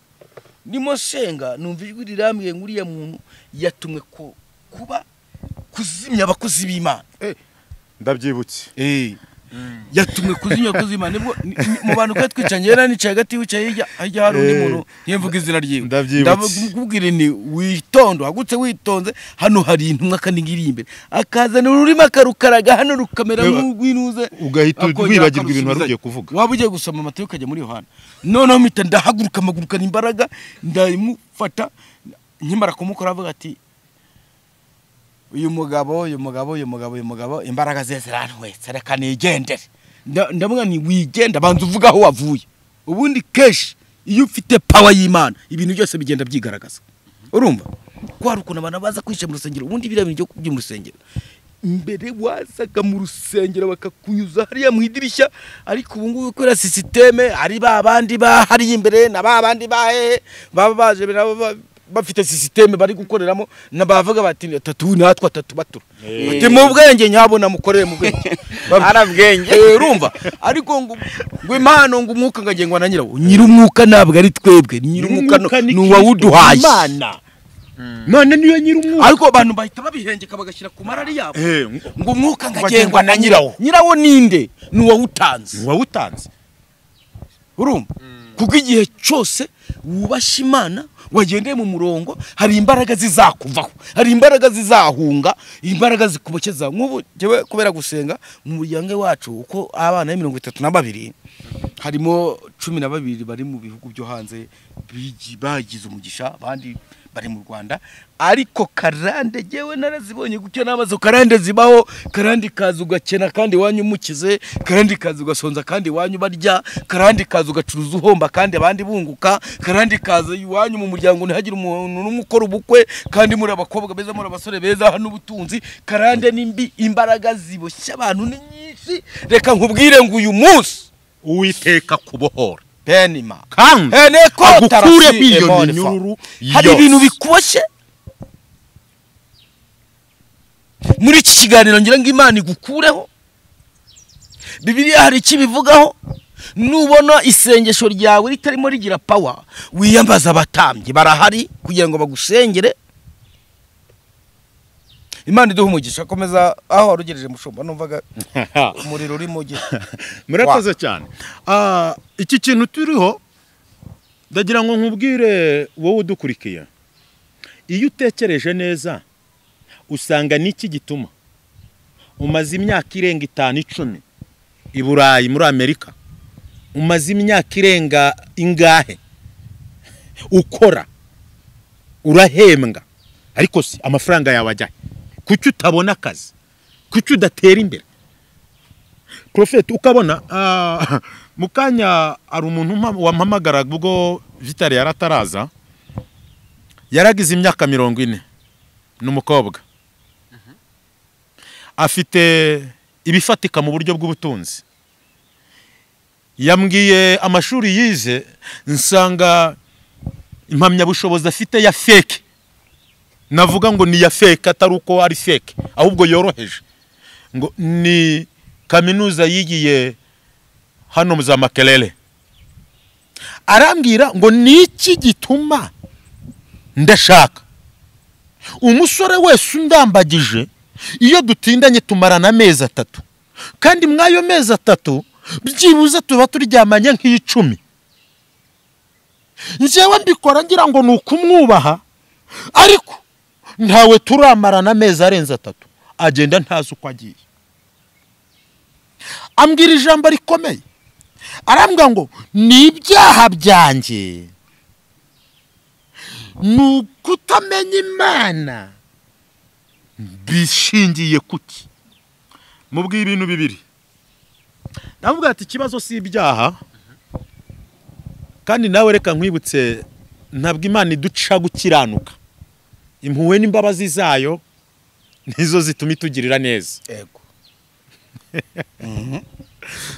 nimo senga numva ijwi rirambwiye ngo uriya muntu yatumwe ku- kuba kuzimya abakozi b'imana ndabyibutse yatumwe kuzimya abakozi b'imana nibwo ni- ni- mu bantu twari twicanye yari anicaye hagati wicaye hirya hirya hari undi Eh, muntu ntiyemvuga izina ryiwe ndabyibutse. ndakubwira ni witonde wagutse witonze hano hari intumwa kandi ngiri imbere akazana ururimi akarukaraga hano rukamera Ewa, nk'urw'inuze ugahita akongera wibagirwa ibintu wari ugiye akarusubizanya. kuvuga. waba ugiye gusoma amata ukajya muri yohana noneho mpita ndahaguruka amagurukana imbaraga ndamufata nkimara kumukora avuga ati uyu mugabo uyu mugabo uyu mugabo uyu mugabo imbaraga ze ziranwetse reka nigendere Nda- ndavuga nti wigenda banza uvuga aho wavuye ubundi kenshi iyo ufite pawa y'imana ibintu byose bigenda byigaragaza urumva ko hari ukuntu abantu baza kwishyira mu rusengero ubundi biriya bintu byo kujya mu rusengero mbere wazaga mu rusengero bakakunyuza hariya mu idirishya ariko ubu ngubu kubera sisiteme ari ba bandi bahariye imbere na ba bandi bahehe baba baje nabo ba- bafite sisiteme bari gukoreramo na bavuga bati tatu natwe atatu batura bati mu bwenge nyabo namukorere mu bwenge Ari ubwenge. Eh, urumva ariko ngo ngo impano ngo umwuka ngagengwa na nyirawo nyir'umwuka ntabwo ari twebwe nyir'umwuka no- ni uwawuduhaye none niyo nyiri umwuka ariko abantu bahita babihengeka bagashyira ku marari yabo Eh, ngo umwuka ngagengwa na nyirawo nyirawo ninde ni uwawutanze uwawutanze urumva kuko igihe cyose wubashye imana wagendeye mu murongo hari imbaraga zizakuvaho hari imbaraga zizahunga imbaraga zikubokeza nk'ubu njyewe kubera gusenga mu muryango wacu uko abana ya mirongo itatu na babiri harimo cumi na babiri bari mu bihugu byo hanze bigi- bagize umugisha abandi bari mu rwanda ariko karande jyewe narazibonye gutyo n'amazu karande zibaho karande kaza ugakena kandi iwanyu umukize karande kaza ugasonza kandi iwanyu barya karande kaza ugacuruza uhomba kandi abandi bunguka karande kaza iwanyu mu muryango ntihagire umuntu n'umwe ukora ubukwe kandi muri abakobwa beza muri abasore beza hano ubutunzi karande ni mbi imbaraga ziboshya abantu ni nyinshi reka nkubwire ngo uyu munsi uwiteka kubohora penima kandi heneko agukure tarasi iyo ebonifa. minyururu hari yose. ibintu bikuboshye muri iki kiganiro ngira ngo imana igukureho bibiliya hari icyo ibivugaho nubona isengesho ryawe ritarimo rigira pawa wiyambaza abatambyi barahari kugira ngo bagusengere imana iduhe umugisha akomeza aho wari ugereje mushumba numvaga umuriro uri mu gihe murakoze cyane Ah, iki kintu turiho ndagira ngo nkubwire wowe udukurikiye iyo utekereje neza usanga n'iki gituma umaze imyaka irenga itanu icumi i burayi muri amerika umaze imyaka irenga ingahe ukora urahembwa ariko si amafaranga yawe ajyahe kuki utabona akazi kuki udatera imbere porofeti ukabona ah, mu kanya hari umuntu umpa- wampamagaraga ubwo vitari yari ataraza yaragize imyaka mirongo ine ni umukobwa afite ibifatika mu buryo bw'ubutunzi yambwiye amashuri yize nsanga impamyabushobozi afite ya feke navuga ngo ni iya feke atari uko ari feke ahubwo yoroheje ngo ni kaminuza yigiye hano mu za makerere arambwira ngo ni iki gituma ndashaka umusore wese undambagije iyo dutindanye tumarana amezi atatu kandi mw'ayo mezi atatu byibuze tuba turyamanye nk'icumi njyewe mbikora ngira ngo ni ukumwubaha ariko ntawe turamarana amezi arenze atatu agenda ntazi uko agiye ambwira ijambo rikomeye arambwira ngo ni ibyaha byanjye ni ukutamenya imana bishingiye kuki mubwiye ibintu bibiri ndavuga ati ikibazo si ibyaha kandi nawe reka nkwibutse ntabwo imana iduca gukiranuka impuhwe n'imbabazi zayo nizo zituma itugirira neza yego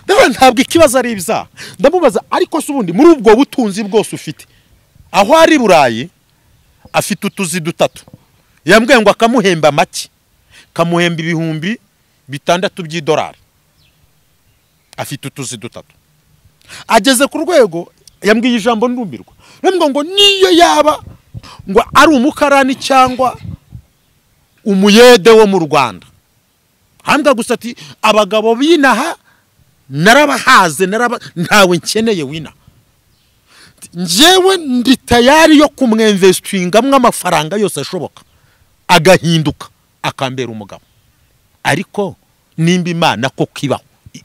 ndavuga ntabwo ikibazo ari ibyaha ndamubaza ariko se ubundi muri ubwo butunzi bwose ufite aho ari i burayi afite utuzi dutatu yambwiye ngo akamuhemba make kamuhemba ibihumbi bitandatu by'idolari afite utuzi dutatu ageze ku rwego yambwiye ijambo ndumbirwa ndavuga ngo niyo yaba ngo ari umukarani cyangwa umuyede wo mu rwanda hambwa gusa ati abagabo b'inaha narabahaze naraba ntawe nkeneye wina njyewe ndi tayari yo kumwemvesitingamo amafaranga yose ashoboka agahinduka akambera umugabo ariko nimba imana ko kibaho i-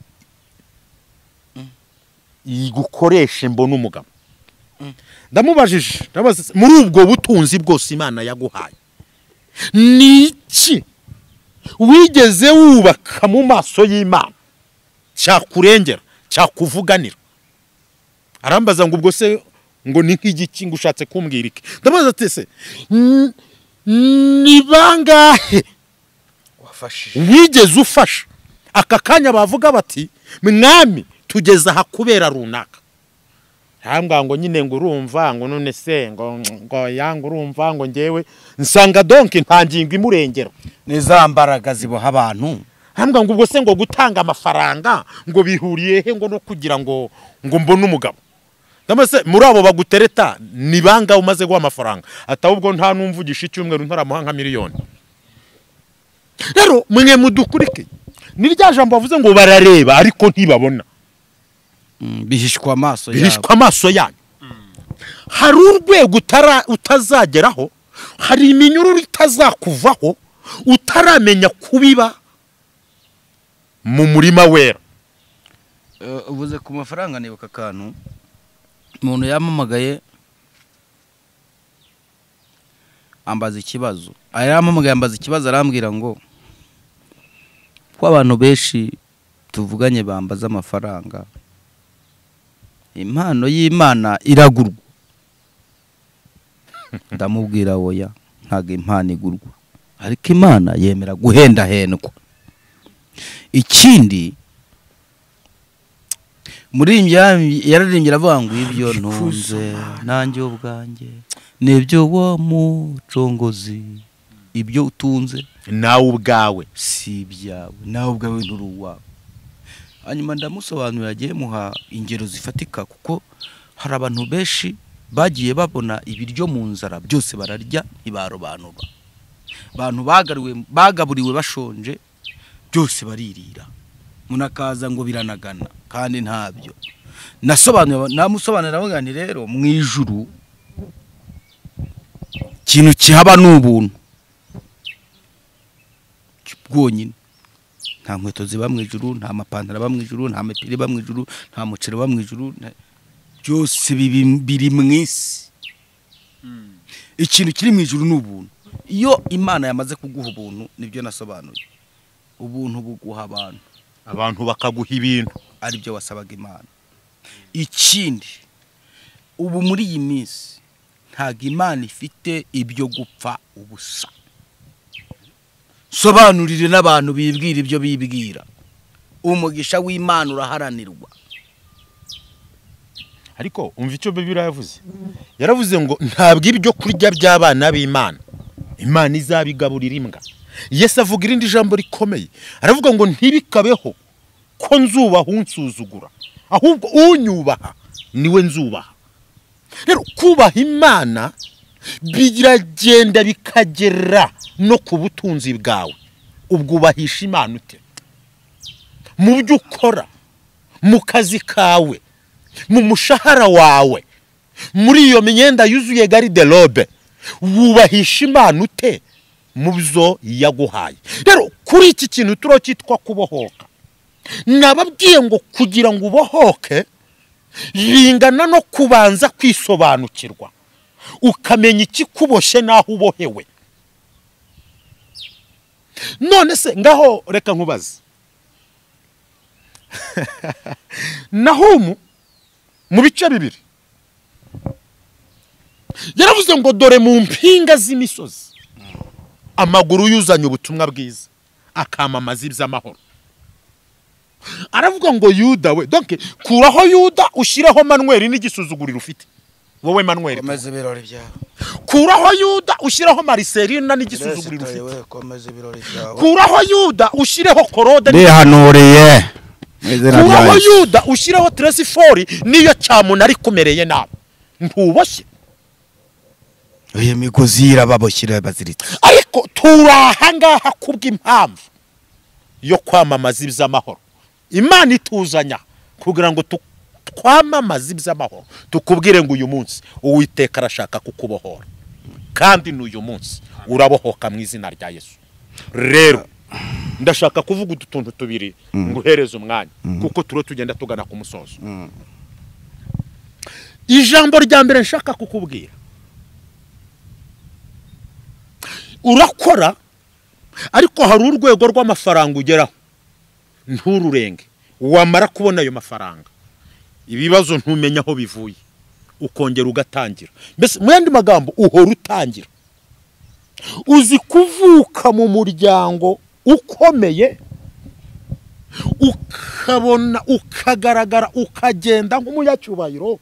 igukoreshe mbona umugabo ndamubajije ndabaza se, muri ubwo butunzi bwose imana yaguhaye ni iki wigeze wubaka mu maso y'imana cyakurengera cyakuvuganira arambaza ngo ubwo se ngo ni nk'igiki ngo ushatse kumbwira iki ndabaza ati se n- ni bangahe wafashije wigeze ufasha aka kanya bavuga bati mwami tugeze aha kubera runaka ntambwa ngo nyine ngo urumva ngo none se ngo ngo yanga urumva ngo ngewe nsanga donki nta ngingo imurengera ni za mbaraga ziboha abantu hambwa ngo ubwo se ngo gutanga amafaranga ngo bihuriye he ngo no kugira ngo ngo mbone umugabo ndamase muri abo bagutereta ni banga umaze guha amafaranga atahubwo nta n'umvugisha icyumweru ntaramuha nka miliyoni rero mwe mudukurike ni rya jambo bavuze ngo barareba ariko ntibabona Mm, bihishwa amaso yabo bihishwa amaso yanyu hari urwego utara- utazageraho hari iminyururu itazakuvaho utaramenya kubiba mu murima wera Eh, ubuze ku mafaranga nibuka akantu umuntu yampamagaye ambaza ikibazo yampamagaye ambaza ikibazo arambwira ngo ko abantu benshi tuvuganye bambaza amafaranga impano y'imana iragurwa ndamubwira woya ntabwo impano igurwa ariko imana yemera guhendahendwa ikindi muririmbyi yaram- yararirimbye aravuga ngo ibyo ntunze nanjye ubwanjye nibyo wa mucongozi ibyo utunze nawe ubwawe si ibyawe nawe ubwawe nturi uwawe hanyuma ndamusobanurira agiye muha ingero zifatika kuko hari abantu benshi bagiye babona ibiryo mu nzara byose bararya ntibarobanura abantu bagariwe- bagaburiwe bashonje byose baririra munakaza ngo biranagana kandi ntabyo nasobanura namusobanurira avuga nti rero mu ijuru ikintu kihaba ni ubuntu bwonyine nta nkweto ziba mu ijuru nta mapantaro aba mu ijuru nta mipira iba mu ijuru nta muceri uba mu ijuru nta- byose bibi- biri mu isi ikintu kiri mu ijuru ni ubuntu iyo imana yamaze kuguha ubuntu nibyo nasobanuye ubuntu buguha abantu abantu bakaguha ibintu ari byo wasabaga imana ikindi ubu muri iyi minsi ntabwo imana ifite ibyo gupfa ubusa sobanurire n'abantu bibwira ibyo bibwira umugisha w'imana uraharanirwa ariko umva icyo bibiri yavuze yaravuze ngo ntabwo ibyo kurya by'abana b'imana imana izabigaburira imbwa yesi avuga irindi jambo rikomeye aravuga ngo ntibikabeho ko nzubaha unsuzugura ahubwo unyubaha niwe nzubaha rero kubaha imana biragenda bikagera no ku butunzi bwawe ubwubahisha imana ute mu byo ukora mu kazi kawe mu mushahara wawe muri iyo myenda yuzuye gariderobe wubahisha imana ute mu byo yaguhaye rero kuri iki kintu turiho cyitwa kubohoka nababwiye ngo kugira ngo ubohoke bingana no kubanza kwisobanukirwa ukamenya ikikuboshye n'aho ubohewe none se ngaho reka nkubaze naho umu mu bice bibiri yaravuze ngo dore mu mpinga z'imisozi amaguru yuzanye ubutumwa bwiza akamamaza iby'amahoro aravuga ngo yuda we donke kuraho yuda ushyireho manweri n'igisuzuguriro ufite wowe manweri komeza ibirori byawe kuraho yuda ushyireho mariserina n'igisuzuguriro Resitore ufite we komeza ibirori byawe kuraho yuda ushyireho korode rihanuriye mu izina rya kuraho Yesu. yuda ushyireho teresifori niyo cyamuntu ari kumereye nabi ntuboshye iyo migozi irababoshyira baziritse ariko turi ahangaha kubw'impamvu yo kwamamaza iby'amahoro imana ituzanya kugira ngo tu- twamamaze iby'amahoro tukubwire ngo uyu munsi uwiteka arashaka kukubohora kandi n'uyu munsi urabohoka mu izina rya yesu rero ndashaka kuvuga utu tuntu tubiri nguhereze umwanya kuko turiho tugenda tugana ku musozo ijambo rya mbere nshaka kukubwira urakora ariko hari urwego rw'amafaranga ugeraho ntururenge wamara kubona ayo mafaranga ibibazo ntumenya aho bivuye ukongera ugatangira mbese mu yandi magambo uhora utangira uzi kuvuka mu muryango ukomeye ukabona ukagaragara ukagenda nk'umunyacyubahiro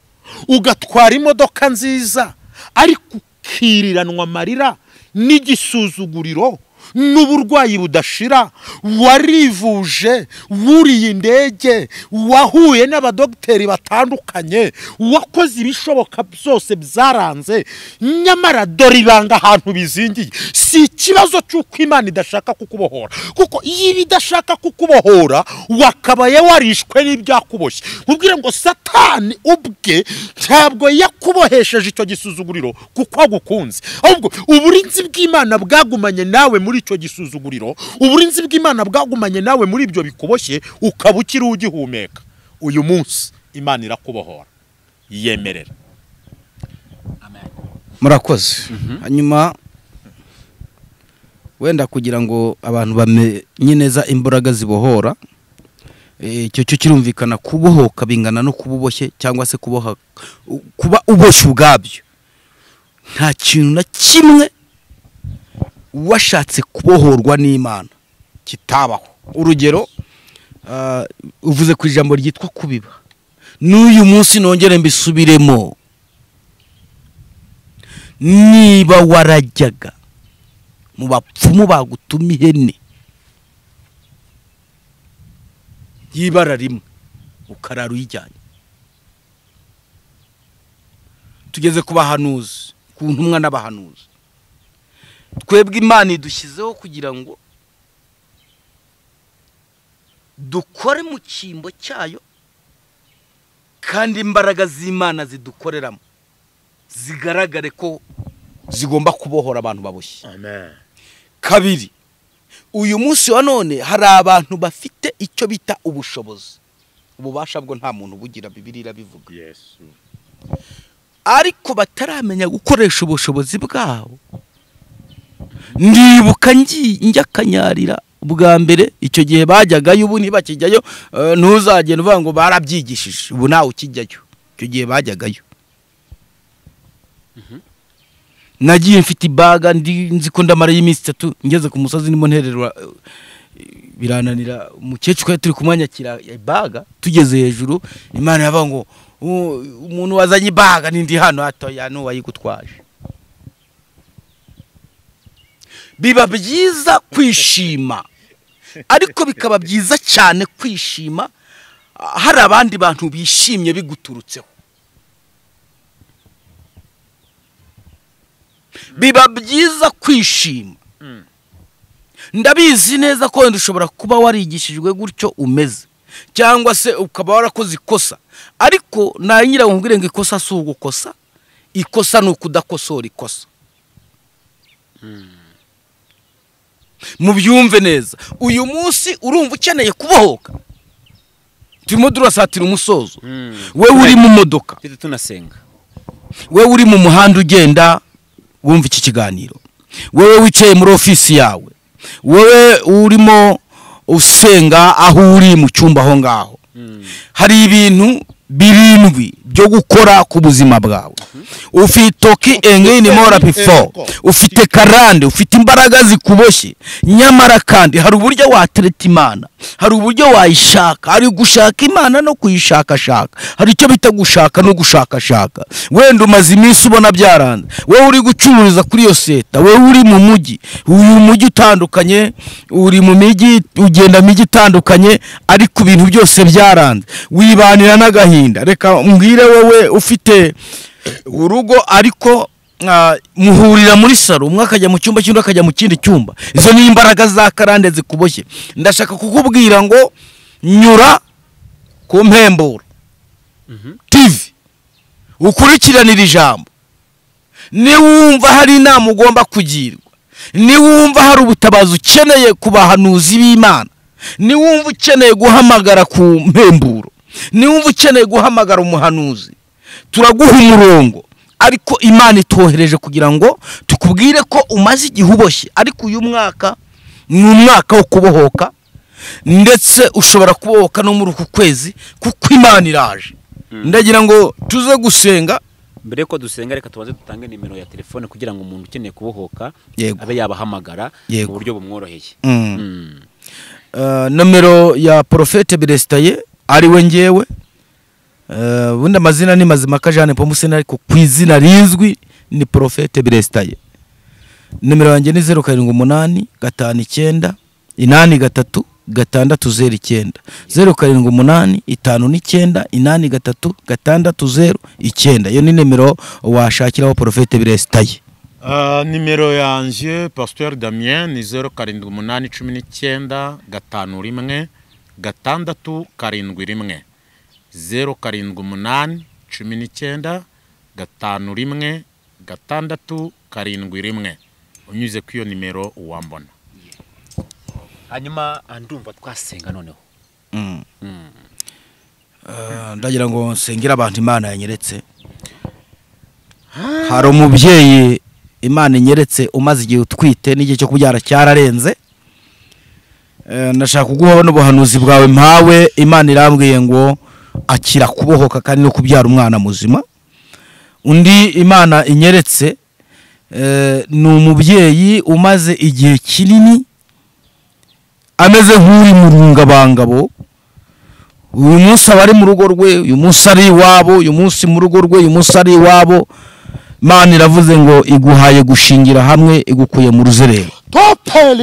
ugatwara imodoka nziza ariko ukiriranwa amarira n'igisuzuguriro n'uburwayi budashira warivuje wuriye indege wahuye n'abadogiteri batandukanye wakoze ibishoboka byose byaranze nyamara dore ibanga ahantu bizingiye si ikibazo cy'uko imana idashaka kukubohora kuko iyo iba idashaka kukubohora wakabaye warishwe n'ibyakuboshye nkubwire ngo satani ubwe ntabwo yakubohesheje icyo gisuzuguriro kuko agukunze ahubwo uburinzi bw'imana bwagumanye nawe muri icyo gisuzuguriro uburinzi bw'imana bwagumanye nawe muri ibyo bikuboshye ukaba ukiri ugihumeka uyu munsi imana irakubohora yemerera murakoze hanyuma wenda kugira ngo abantu bamenye neza imbaraga zibohora eh, icyo cyo kirumvikana kubohoka bingana no kuba uboshye cyangwa se kuboha u- kuba uboshye ubwabyo nta kintu na kimwe washatse kubohorwa n'imana kitabaho urugero ah, uvuze ku ijambo ryitwa kubiba n'uyu munsi nongere mbisubiremo niba warajyaga mu bapfumu bagutuma ihene y'ibara rimwe ukarara uyijyanye tugeze ku bahanuzi ku ntumwa n'abahanuzi twebwe imana idushyizeho kugira ngo dukore mu cyimbo cyayo kandi imbaraga z'imana zidukoreramo zigaragare ko zigomba kubohora abantu baboshye kabiri uyu munsi wa none hari abantu bafite icyo bita ubushobozi ububasha bwo nta muntu ubugira bibiri irabivuga ariko bataramenya gukoresha ubushobozi bwabo ndibuka ngi- njya akanyarira ubwa mbere icyo gihe bajyagayo ubu ntibakijyayo eh, ntuzagenda uvuga ngo barabyigishije ubu nawe ukijyayo icyo gihe bajyagayo nagiye mfite ibaga ndi- nzi ko ndamara y'iminsi itatu ngeze ku musozi ndimo ntererwa eh, birananira umukecuru twari turi kumwanyakira ibaga tugeze hejuru imana yavuga ngo "U- umuntu wazanye ibaga n'indi hano hatoya n'uwayigutwaje biba byiza kwishima ariko bikaba byiza cyane kwishima ah, hari abandi bantu bishimye biguturutseho biba byiza kwishima ndabizi neza ko wenda ushobora kuba warigishijwe gutyo umeze cyangwa se ukaba warakoze ikosa ariko nanyira wumvire ngo ikosa si ugukosa ikosa ni ukudakosora ikosa mubyumve neza uyu munsi urumva ukeneye kubohoka turimo turasatira umusozo wewe uri mu modoka tujye tunasenga wewe uri mu muhanda ugenda wumva iki kiganiro wewe wicaye muri ofisi yawe wewe urimo usenga aho uri mu cyumba aho ngaho hari ibintu birindwi byo gukora ku buzima bwawe ufite toki engeni mora bifo ufite karande ufite imbaraga zikuboshye nyamara kandi hari uburyo watereta imana hari uburyo wayishaka hari gushaka imana no kuyishakashaka hari icyo bita gushaka no gushakashaka wenda umaze iminsi ubona byaranze wowe uri gucururiza kuri iyo seta wowe uri mu mujyi uyu mujyi utandukanye uri mu mijyi ugenda mu mijyi itandukanye ariko ibintu byose byaranze wibanira n'agahinda reka mbwire wowe ufite urugo ariko ah, muhurira muri saro umwe akajya mu cyumba cy'undi akajya mu kindi cyumba izo ni imbaraga za karande zikuboshye ndashaka kukubwira ngo nyura ku mpemburo tivi ukurikiranire ijambo niwumva hari inama ugomba kugirwa niwumva hari ubutabazi ukeneye ku bahanuzi b'imana niwumva ukeneye guhamagara ku mpemburo niwumva ukeneye guhamagara umuhanuzi turaguha umurongo ariko imana itwohereje kugira ngo tukubwire ko umaze igihe uboshye ariko uyu mwaka ni umwaka wo kubohoka ndetse ushobora kubohoka no muri uku kwezi kuko imana iraje ndagira ngo tuze gusenga mbere yuko dusenga reka tubanze dutange nimero ya telefone kugira ngo umuntu ukeneye kubohoka Yego. abe yabahamagara Yego. mu buryo bumworoheye Mm. Mm. Eh, nomero ya porofete beresitaye ariwe ngewe Eh, ubundi amazina ni mazimaka jeanne pomuseni ariko ku izina rizwi ni porofete beresitaye nomero yanjye ni zeru karindwi umunani gatanu icyenda inani gatatu gatandatu zeru icyenda zeru karindwi umunani itanu n'icyenda inani gatatu gatandatu zeru icyenda iyo ni nimero washakiraho porofete beresitaye Ah, nimero yanjye pasiteri damien ni zeru karindwi umunani cumi n'icyenda gatanu rimwe gatandatu karindwi rimwe zeru karindwi umunani cumi n'icyenda gatanu rimwe gatandatu karindwi rimwe unyuze ku iyo nimero wambona hanyuma ah, ndumva twasenga noneho Eh, ndagira ngo nsengere abantu imana yanyeretse hari umubyeyi imana inyeretse umaze igihe utwite n'igihe cyo kubyara cyararenze Eh, ndashaka kuguha n'ubuhanuzi bwawe mpawe imana irambwiye ngo akira kubohoka kandi no kubyara umwana muzima undi imana inyeretse eh, ni umubyeyi umaze igihe kinini ameze nk'uri mu rungabangabo uyu munsi aba ari mu rugo rwe uyu munsi ari iwabo uyu munsi mu rugo rwe uyu munsi ari iwabo imana iravuze ngo iguhaye gushingira hamwe igukuye mu ruzerero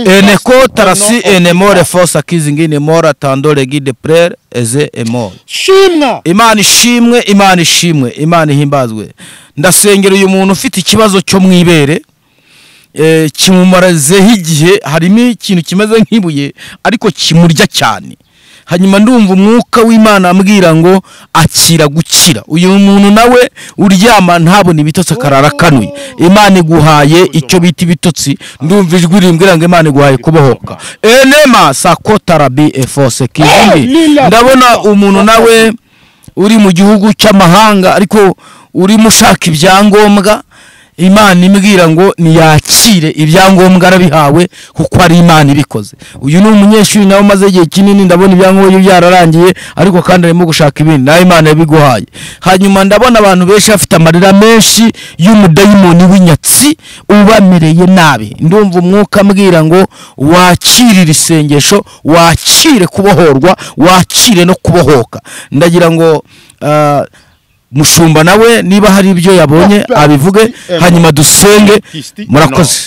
eneko tarasi enemore fosa kizingi nemora tandore gide prere eze emore shimwa imana ishimwe imana ishimwe imana ihimbazwe ndasengera uyu muntu ufite ikibazo cyo mu ibere eh, kimumarazeho igihe harimo ikintu kimeze nk'ibuye ariko kimurya cyane hanyuma ndumva umwuka w'imana ambwira ngo akira gukira uyu muntu nawe uryama ntabone ibitotsi akarara akanuye imana iguhaye icyo bita ibitotsi ndumva ijwi rimbwira ngo imana iguhaye kubohoka enema sakotarabi efose kizimi ndabona umuntu nawe uri mu gihugu cy'amahanga ariko urimo ushaka ibyangombwa imana imbwira ngo niyakire ibyangombwa arabihawe kuko ari imana ibikoze uyu ni umunyeshuri nawe umaze igihe kinini ndabona ibyangombwa byararangiye ariko kandi arimo gushaka ibindi nawe imana yabiguhaye hanyuma ndabona abantu benshi bafite amarira menshi y'umudayimoni w'inyatsi ubamereye nabi ndumva umwuka ambwira ngo wakirire isengesho wakire kubohorwa wakire no kubohoka ndagira ngo ah, mushumba nawe niba hari ibyo yabonye abivuge hanyuma dusenge murakoze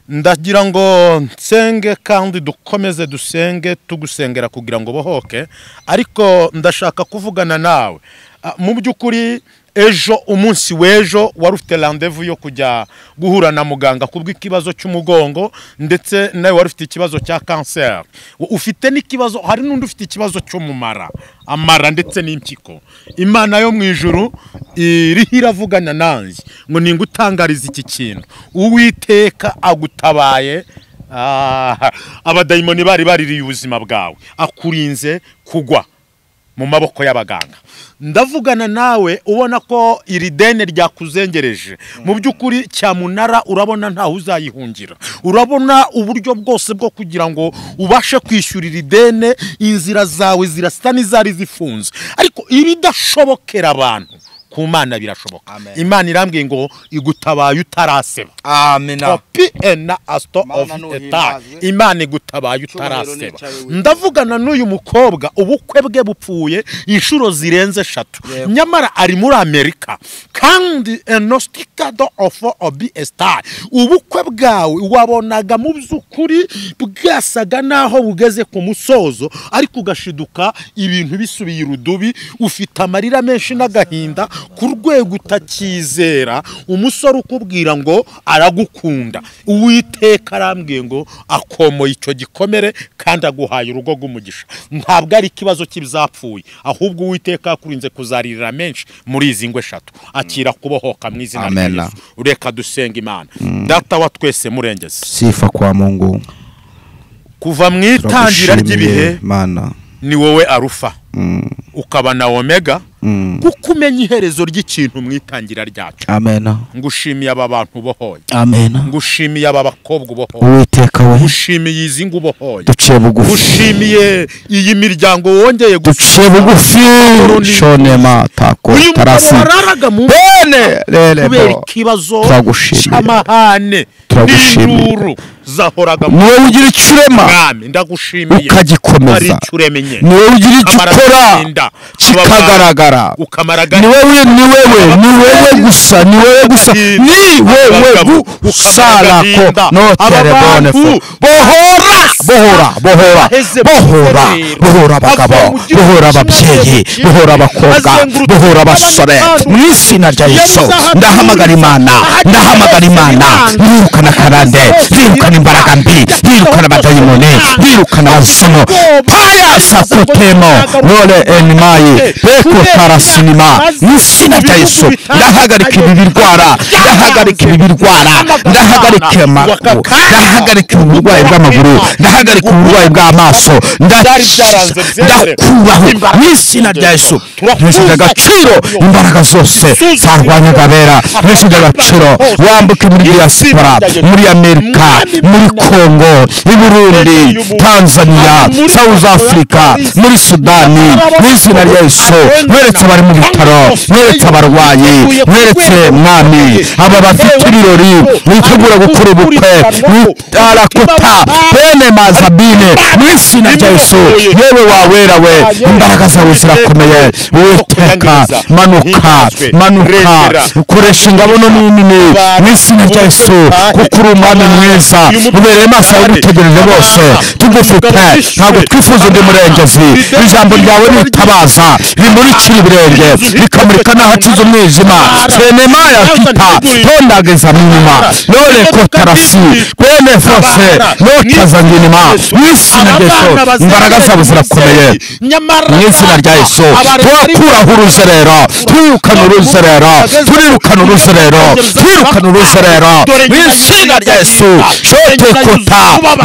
ndagira ngo nsenge kandi dukomeze dusenge tugusengera kugira ngo bohoke ariko ndashaka kuvugana nawe Ah, mu by'ukuri ejo umunsi w'ejo wari ufite randevu yo kujya guhura na muganga kubw'ikibazo cy'umugongo ndetse nawe wari ufite ikibazo cya kanseri U- ufite n'ikibazo hari n'undi ufite ikibazo cyo mu mara amara ndetse n'impyiko imana yo mu ijuru iriho iravugana nanjye ngo ninga utangariza iki kintu uwiteka agutabaye Ah, abadayimoni bari baririye ubuzima bwawe akurinze kugwa mu maboko y'abaganga ndavugana nawe ubona ko iri deni ryakuzengereje mu by'ukuri cyamunara urabona ntawe uzayihungira urabona uburyo bwose bwo kugira ngo ubashe kwishyura iri deni inzira zawe zirasa n'izari zifunze ariko ibidashobokera abantu ku mana birashoboka Amen. imana irambwiye ngo igutabaye utaraseba amena kopi ena asito Mana ofu nuhimbaze. eta imana igutabaye Cyubahiro utaraseba n'icyawe wifuza. ndavugana n'uyu mukobwa ubukwe bwe bupfuye inshuro zirenze eshatu Yego. nyamara ari muri amerika kandi enostikado ofu obi esitari ubukwe bwawe wabonaga mu by'ukuri bwasaga n'aho bugeze ku musozo ariko ugashiduka ibintu bisubiye irudubi ufite amarira menshi n'agahinda ku rwego utakizera umusore ukubwira ngo aragukunda uwiteka arambwiye ngo akomoye icyo gikomere kandi aguhaye urugo rw'umugisha ntabwo ari ikibazo cy'ibizapfuye ahubwo uwiteka yakurinze kuzaririra menshi muri izi ngo eshatu akira kubohoka mu izina rya Amen. Yesu ureka dusenga imana data wa twese murengezi sifa kwa mungu kuva mu itangira ry'ibihe Turagushimiye, mana ni wowe arufa ukaba na omega kuko umenya iherezo ry'ikintu mu itangira ryacyo amena ngushimiye aba bantu ubohoye amena ngushimiye aba bakobwa ubohoye uwiteka we ngushimiye izi ngo ubohoye duciye bugufi ngushimiye iyi miryango wongeye duciye bugufi shonema tako uyu mugabo tarasi wararaga mu bene kubera rerebo ikibazo Turagushimiye. cy'amahane Turagushimiye. n'induru zahoraga mu niwe ugira icyo urema mwami ndagushimiye ari ukagikomeza icyo uremenye niwe ugira icyo Amara ukora agahinda, kikagaragara ukamara ni agahinda. wowe ni wowe ni wowe gusa ni wowe gusa ni wowe gusarako noterebone fo bohora bohora bohora bohora bohora abagabo bohora ababyeyi bohora abakobwa bohora abasore mu izina rya yesu ndahamagara imana ndahamagara imana rirukana karande rirukana imbaraga mbi rirukana abadayimoni rirukana abazimu payasa kutemo none enimayi beko tarasinima mu izina rya yesu ndahagarika ibi birwara ndahagarika ibi birwara ndahagarika amaguru ndahagarika ubu burwayi bw'amaguru ndahagarika uburwayi bw'amaso ndakiza ndakuraho mu izina rya yesu ntishyize agaciro imbaraga zose zarwanyaga abera ntishyize agaciro wambuke muri diaspora muri amerika muri congo i burundi tanzania south africa muri sudani mu izina rya yesu mweretse abari mu bitaro mweretse abarwayi mweretse mwami aba bafite ibirori witegura gukora ubukwe arakuta bene mazabine mu izina rya yesu yewe wawera we imbaraga zawe zirakomeye uwiteka manuka manuka ukoresha ingabo no nini mu izina rya yesu kuko uri umwami mwiza ubereye amaso yagutegereje bose tugufite ntabwo twifuza undi murengezi ijambo ryawe ritabaza rimurikira ibirenge rikamurika n'ahakiza umwijima senemaya kita tondageza mu nyuma none kotarasi bene fose notazangini inyuma mw'izina rya yesu imbaraga zabo zirakomeye mu izina rya yesu turakuraho uruzerero twirukana uruzerero turirukana uruzerero twirukana uruzerero mu izina rya yesu shotekuta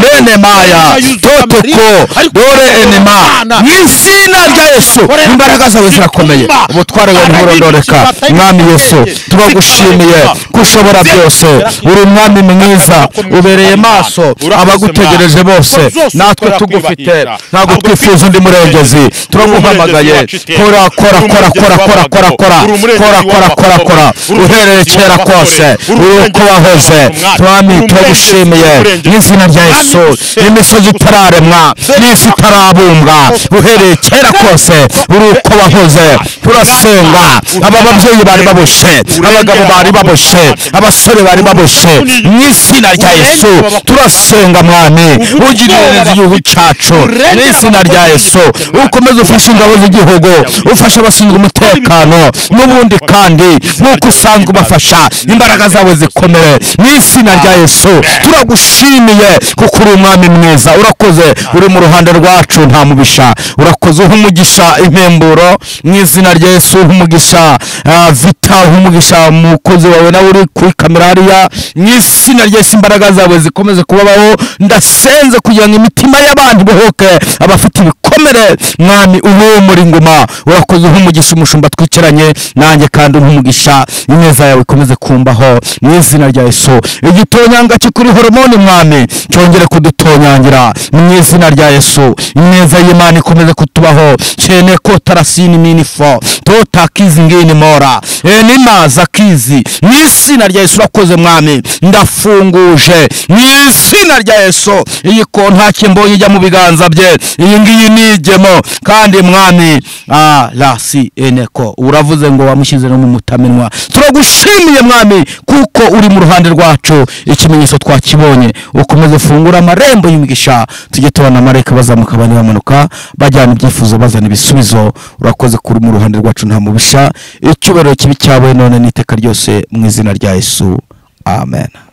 bene maya toteku dore enema mu izina rya yesu imbaraga zawe zirakomeye ubutware bwawe ntiburondoreka mwami yesu turagushimiye ko ushobora byose uri umwami mwiza ubereye maso abagutegereje bose natwe tugufite ntabwo twifuza undi murengezi turaguhamagaye kora kora kora kora kora kora kora kora kora kora kora uhereye kera kose uri uko wahoze twami turagushimiye mu izina rya yesu n'imisozi itararemwa n'isi itarabumbwa uhereye kera kose uri uko wahoze turasenga aba babyeyi bari baboshe abagabo bari baboshe abasore bari baboshe mu izina rya yesu turasenga mwami ugirire neza igihugu cyacu mu izina rya yesu ukomeze ufashe ingabo z'igihugu ufashe abashinzwe umutekano n'ubundi kandi nk'uko usanzwe ubafasha imbaraga zabo zikomere mu izina rya yesu turagushimiye kuko uri umwami mwiza urakoze uri mu ruhande rwacu nta mubisha urakoze uha umugisha impemburo mu izina rya yesu uha umugisha ah, vita uha umugisha umukozi wawe nawe uri kuri kamera hariya mu izina rya yesu imbaraga zawe zikomeze kubabaho ndasenze kugira ngo imitima y'abantu ibohoke abafite ibikomere mwami ube muri ngoma urakoze uha umugisha umushumba twicaranye nanjye kandi uha umugisha ineza yawe ikomeze kumbaho mu izina rya yesu igitonyanga kikuri horomone mwami cyongere kudutonyangira mu izina rya yesu ineza y'imana ikomeze kutubaho cyene ko tarasini minifo tota kizi ngini mora enima za kizi mu izina rya yesu urakoze mwami ndafunguje mu izina rya yesu iyi kontake mbonye ijya mu biganza bye iyi ngiyi ni igemo kandi mwami ah, la si eneko uravuze ngo wamushyize no mu mutamenwa turagushimiye mwami kuko uri mu ruhande rwacu ikimenyetso twakibonye ukomeze ufungure amarembo y'umugisha tujye tubona amareka bazamuka abandi bamanuka bajyana ibyifuzo bazana ibisubizo urakoze kuri mu ruhande rwacu nta mubisha icyubahiro kibi cyawe none n'iteka ryose mu izina rya yesu amen